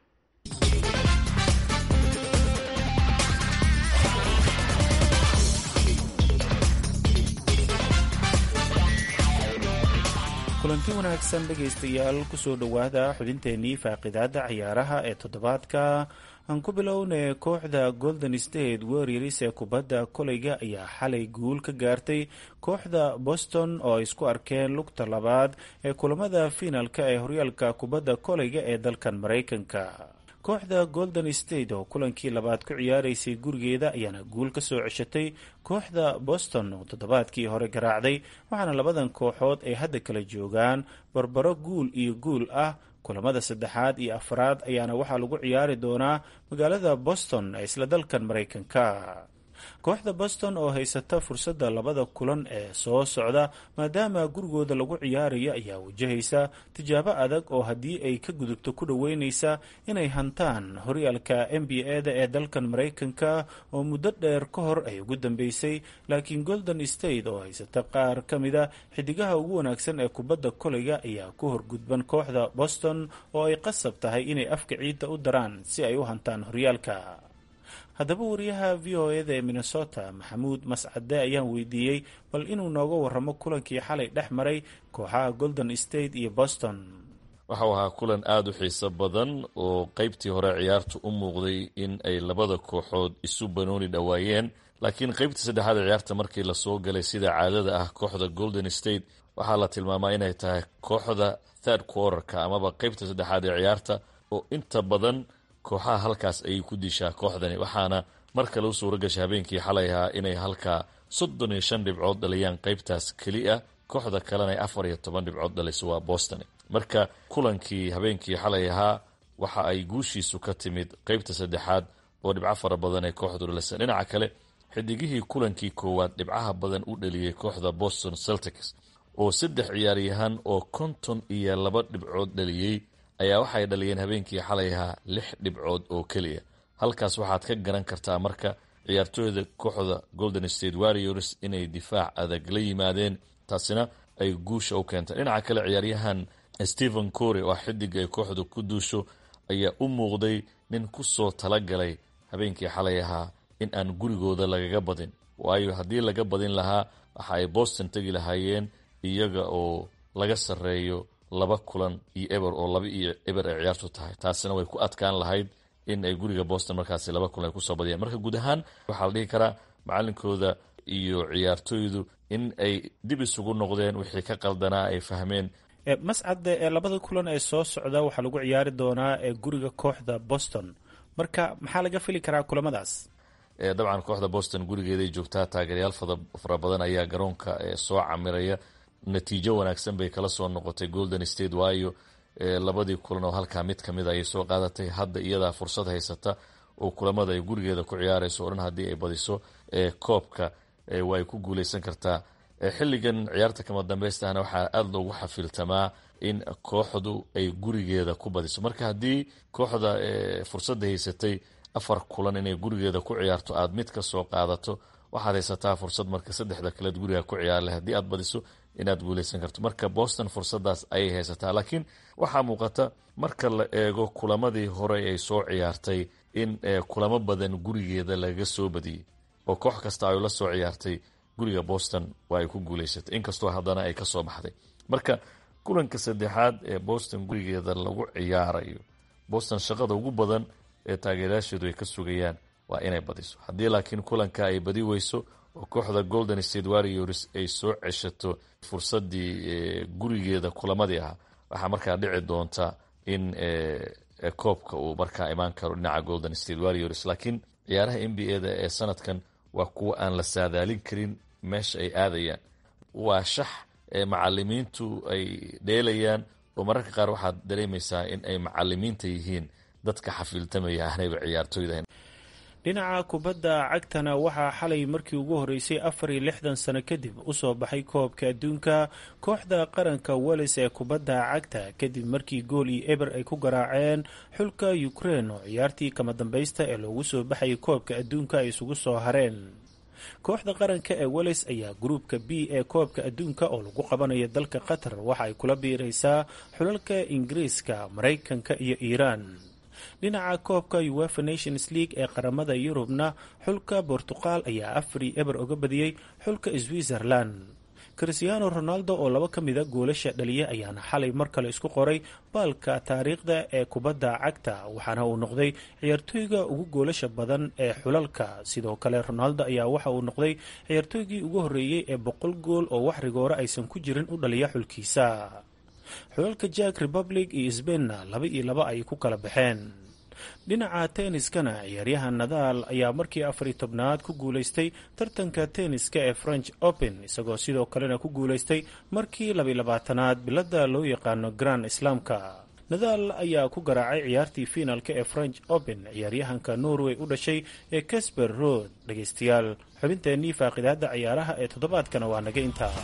[SPEAKER 2] kulanti wanaagsan dhegaystayaal kusoo dhowaada xubinteennii faaqidaada ciyaaraha ee toddobaadka aan ku bilownay kooxda golden state warriors ee kubadda koleyga ayaa xalay guul ka gaartay kooxda boston oo ay isku arkeen lugta labaad ee kulamada fiinalka ee horyaalka kubadda koleyga ee dalkan maraykanka kooxda golden state oo kulankii labaad ku ciyaaraysay gurigeeda ayaana guul ka soo ceshatay kooxda boston oo toddobaadkii hore garaacday waxaana labadan kooxood ay hadda kala joogaan barbaro guul iyo guul ah kulamada saddexaad iyo afraad ayaana waxaa lagu ciyaari doonaa magaalada boston ee isla dalkan maraykanka kooxda boston oo haysata fursadda labada kulan ee soo socda maadaama gurigooda lagu ciyaarayo ayaa wajahaysa tijaabo adag oo haddii ay ka gudubto ku dhoweyneysa inay hantaan horyaalka n b a-da ee dalkan maraykanka oo muddo dheer ka hor ay ugu dambeysay laakiin golden state oo haysata qaar ka mida xidigaha ugu wanaagsan ee kubadda koleyga ayaa ku horgudban kooxda boston oo ay qasab tahay inay afka ciidda u daraan si ay u hantaan horyaalka haddaba wariyaha v o eda ee minnesota maxamuud mascade ayaan weydiiyey bal inuu nooga waramo kulankii xalay dhex maray kooxaha golden state iyo boston
[SPEAKER 6] waxau ahaa kulan aada u xiiso badan oo qeybtii hore ciyaartu u muuqday in ay labada kooxood isu banooni dhowaayeen laakiin qeybtii saddexaad ee ciyaarta markii lasoo galay sida caadada ah kooxda golden state waxaa la tilmaamaa inay tahay kooxda third quarterka amaba qeybta saddexaad ee ciyaarta oo inta badan kooxaha halkaas ayay ku dishaa kooxdani waxaana mar kale u suura gashay habeenkii xalay ahaa inay halkaa soddon iyo shan dhibcood dhaliyaan qeybtaas keli ah kooxda kalena ay afar iyo toban dhibcood dhaliso waa boston marka kulankii habeenkii xalay ahaa waxa ay guushiisu ka timid qeybta saddexaad oo dhibco fara badan ay kooxdu dhalisay dhinaca kale xidigihii kulankii koowaad dhibcaha badan u dhaliyey kooxda boston celtics oo saddex ciyaaryahan oo konton iyo laba dhibcood dhaliyey ayaa waxay dhaliyeen habeenkii xalay ahaa lix dhibcood oo keliya halkaas waxaad ka garan kartaa marka ciyaartooyda kooxda golden state warriors inay difaac adag la yimaadeen taasina ay guusha u keentay dhinaca kale ciyaaryahan stephen cory oo xidig ay kooxdu ku duusho ayaa u muuqday nin kusoo talagalay habeenkii xalay ahaa in aan gurigooda lagaga badin waayo haddii laga badin lahaa waxa ay boston tegi lahaayeen iyaga oo laga sarreeyo laba kulan iyo eber oo laba iyo eber ay ciyaartu tahay taasina way ku adkaan lahayd in ay guriga boston markaasi laba kulan ay kusoo badiyaan marka guud ahaan waxaa la dhihi karaa macalinkooda iyo ciyaartooydu in ay dib isugu noqdeen wixii ka qaldanaa ay fahmeen
[SPEAKER 2] mascade ee labada kulan ee soo socda waxaa lagu ciyaari doonaa ee guriga kooxda boston marka maxaa laga fili karaa kulamadaas
[SPEAKER 6] dabcan kooxda boston gurigeeday joogtaa taageeryaal fara badan ayaa garoonka soo camiraya natiijo wanaagsan bay kala soo noqotay golden state waayo labadii kulan oo halkaa mid kamid ayay soo qaadatay hadda iyadaa fursad haysata oo kulamada ay gurigeeda ku ciyaarayso o dhan haddii ay badiso koobka way ku guuleysan kartaa xilligan ciyaarta kama dambeystahna waxaa aada loogu xafiltamaa in kooxdu ay gurigeeda ku badiso marka haddii kooxda fursadda haysatay afar kulan inay gurigeeda ku ciyaarto aada mid ka soo qaadato waxaad haysataa fursad marka saddexda kaleed guriga ku ciyaarle haddii aad badiso inaad guuleysan karto marka boston fursadaas ayay haysataa laakiin waxaa muuqata marka la eego kulamadii hore ay soo ciyaartay in kulamo badan gurigeeda lagaga soo badiyey oo koox kasta ay la soo ciyaartay guriga boston waa ay ku guuleysatay inkastoo haddana ay kasoo baxday marka kulanka saddexaad ee boston gurigeeda lagu ciyaarayo boston shaqada ugu badan ee taageerayaasheedu ay ka sugayaan waa inay badiso haddii laakiin kulanka ay badi weyso oo kooxda golden state warriors ay soo ceshato fursadii gurigeeda kulamadii ahaa waxaa markaa dhici doonta in koobka uu markaa imaan karo dhinaca golden state warriors laakiin ciyaaraha n b a da ee sanadkan waa kuwa aan la saadaalin karin meesha ay aadayaan waa shax macalimiintu ay dheelayaan oo mararka qaar waxaad dareemaysaa in ay macalimiinta yihiin dadka xafiiltamaya aanayba ciyaartooyda
[SPEAKER 2] dhinaca kubadda cagtana waxaa xalay markii ugu horeysay afar iyo lixdan sano kadib usoo baxay koobka adduunka kooxda qaranka wales ee kubadda cagta kadib markii gool iyo eber ay ku garaaceen xulka ukrein oo ciyaartii kama dambaysta ee loogu soo baxayay koobka adduunka ay isugu soo hareen kooxda qaranka ee wales ayaa gruubka b ee koobka adduunka oo lagu qabanayo dalka qatar waxa ay kula biiraysaa xulalka ingiriiska maraykanka iyo iiraan dhinaca koobka uefa nations league ee qaramada yurubna xulka bortuqal ayaa afari eber oga badiyey xulka switzerland christiano ronaldo oo laba ka mida goolasha dhaliya ayaana xalay mar kale isku qoray baalka taariikhda ee kubadda cagta waxaana uu noqday ciyaartooyga ugu goolasha badan ee xulalka sidoo kale ronaldo ayaa waxa uu noqday ciyaartooygii ugu horreeyey ee boqol gool oo wax rigoore aysan ku jirin u dhaliya xulkiisa xulalka jack republic iyo sbainna laba iyo laba ay ku kala baxeen dhinaca tenniskana ciyaaryahan nadaal ayaa markii afariy tobnaad ku guulaystay tartanka tenniska ee french open isagoo sidoo kalena ku guulaystay markii labiy labaatanaad bilada loo yaqaano grand islaamka nadaal ayaa ku garaacay ciyaartii fiinalka ee french open ciyaaryahanka norway u dhashay ee casper rood dhegaystayaal xubinteennii faaqidaada ciyaaraha ee toddobaadkana waa naga intaa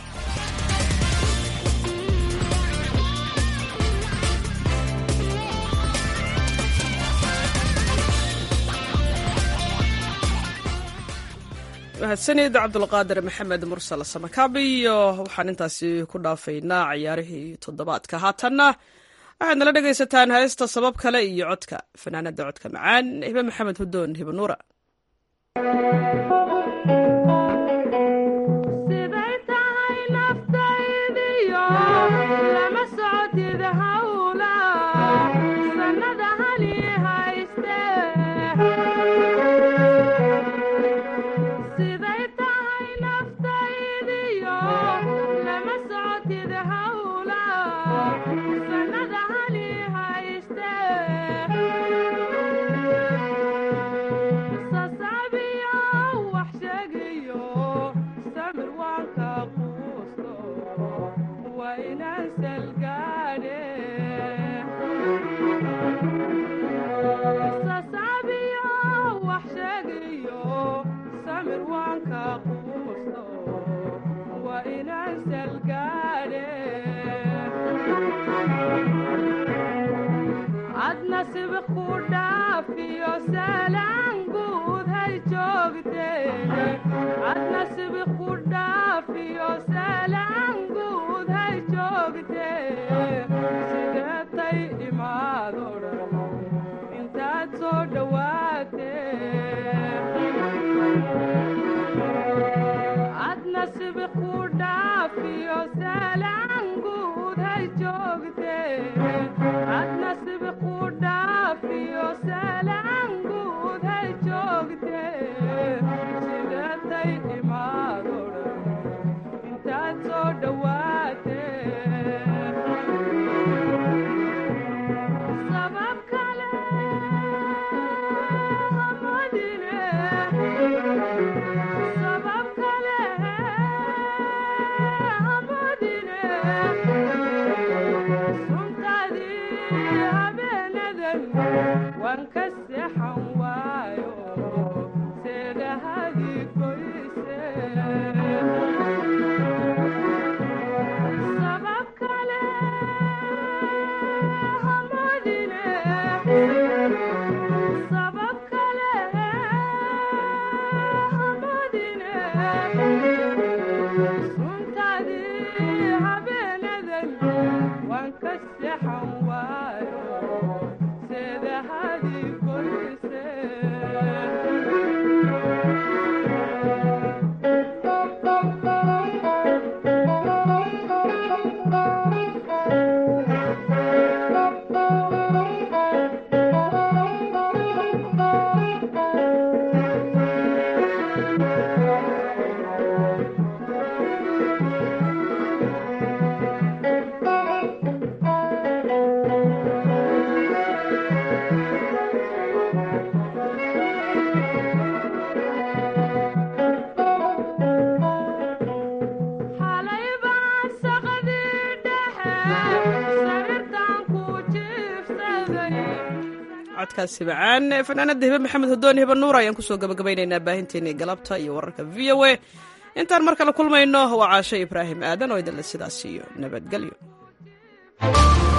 [SPEAKER 1] mahadsanid cabdulqaadir maxamed mursal samakaabi iyo waxaan intaasi ku dhaafaynaa ciyaarihii toddobaadka haatanna waxaad nala dhegaysataan heesta sabab kale iyo codka fanaanada codka macaan hibe maxamed hudoon hibe nuura codkaasi macaan fanaanada hibe maxamed hodoon hibe nuur ayaan kusoo gabagabaynaynaa baahinteennii galabta iyo wararka v o a intaan mar kale kulmayno waa caasho ibraahim aadan oo idinle sidaas iyo nabadgelyo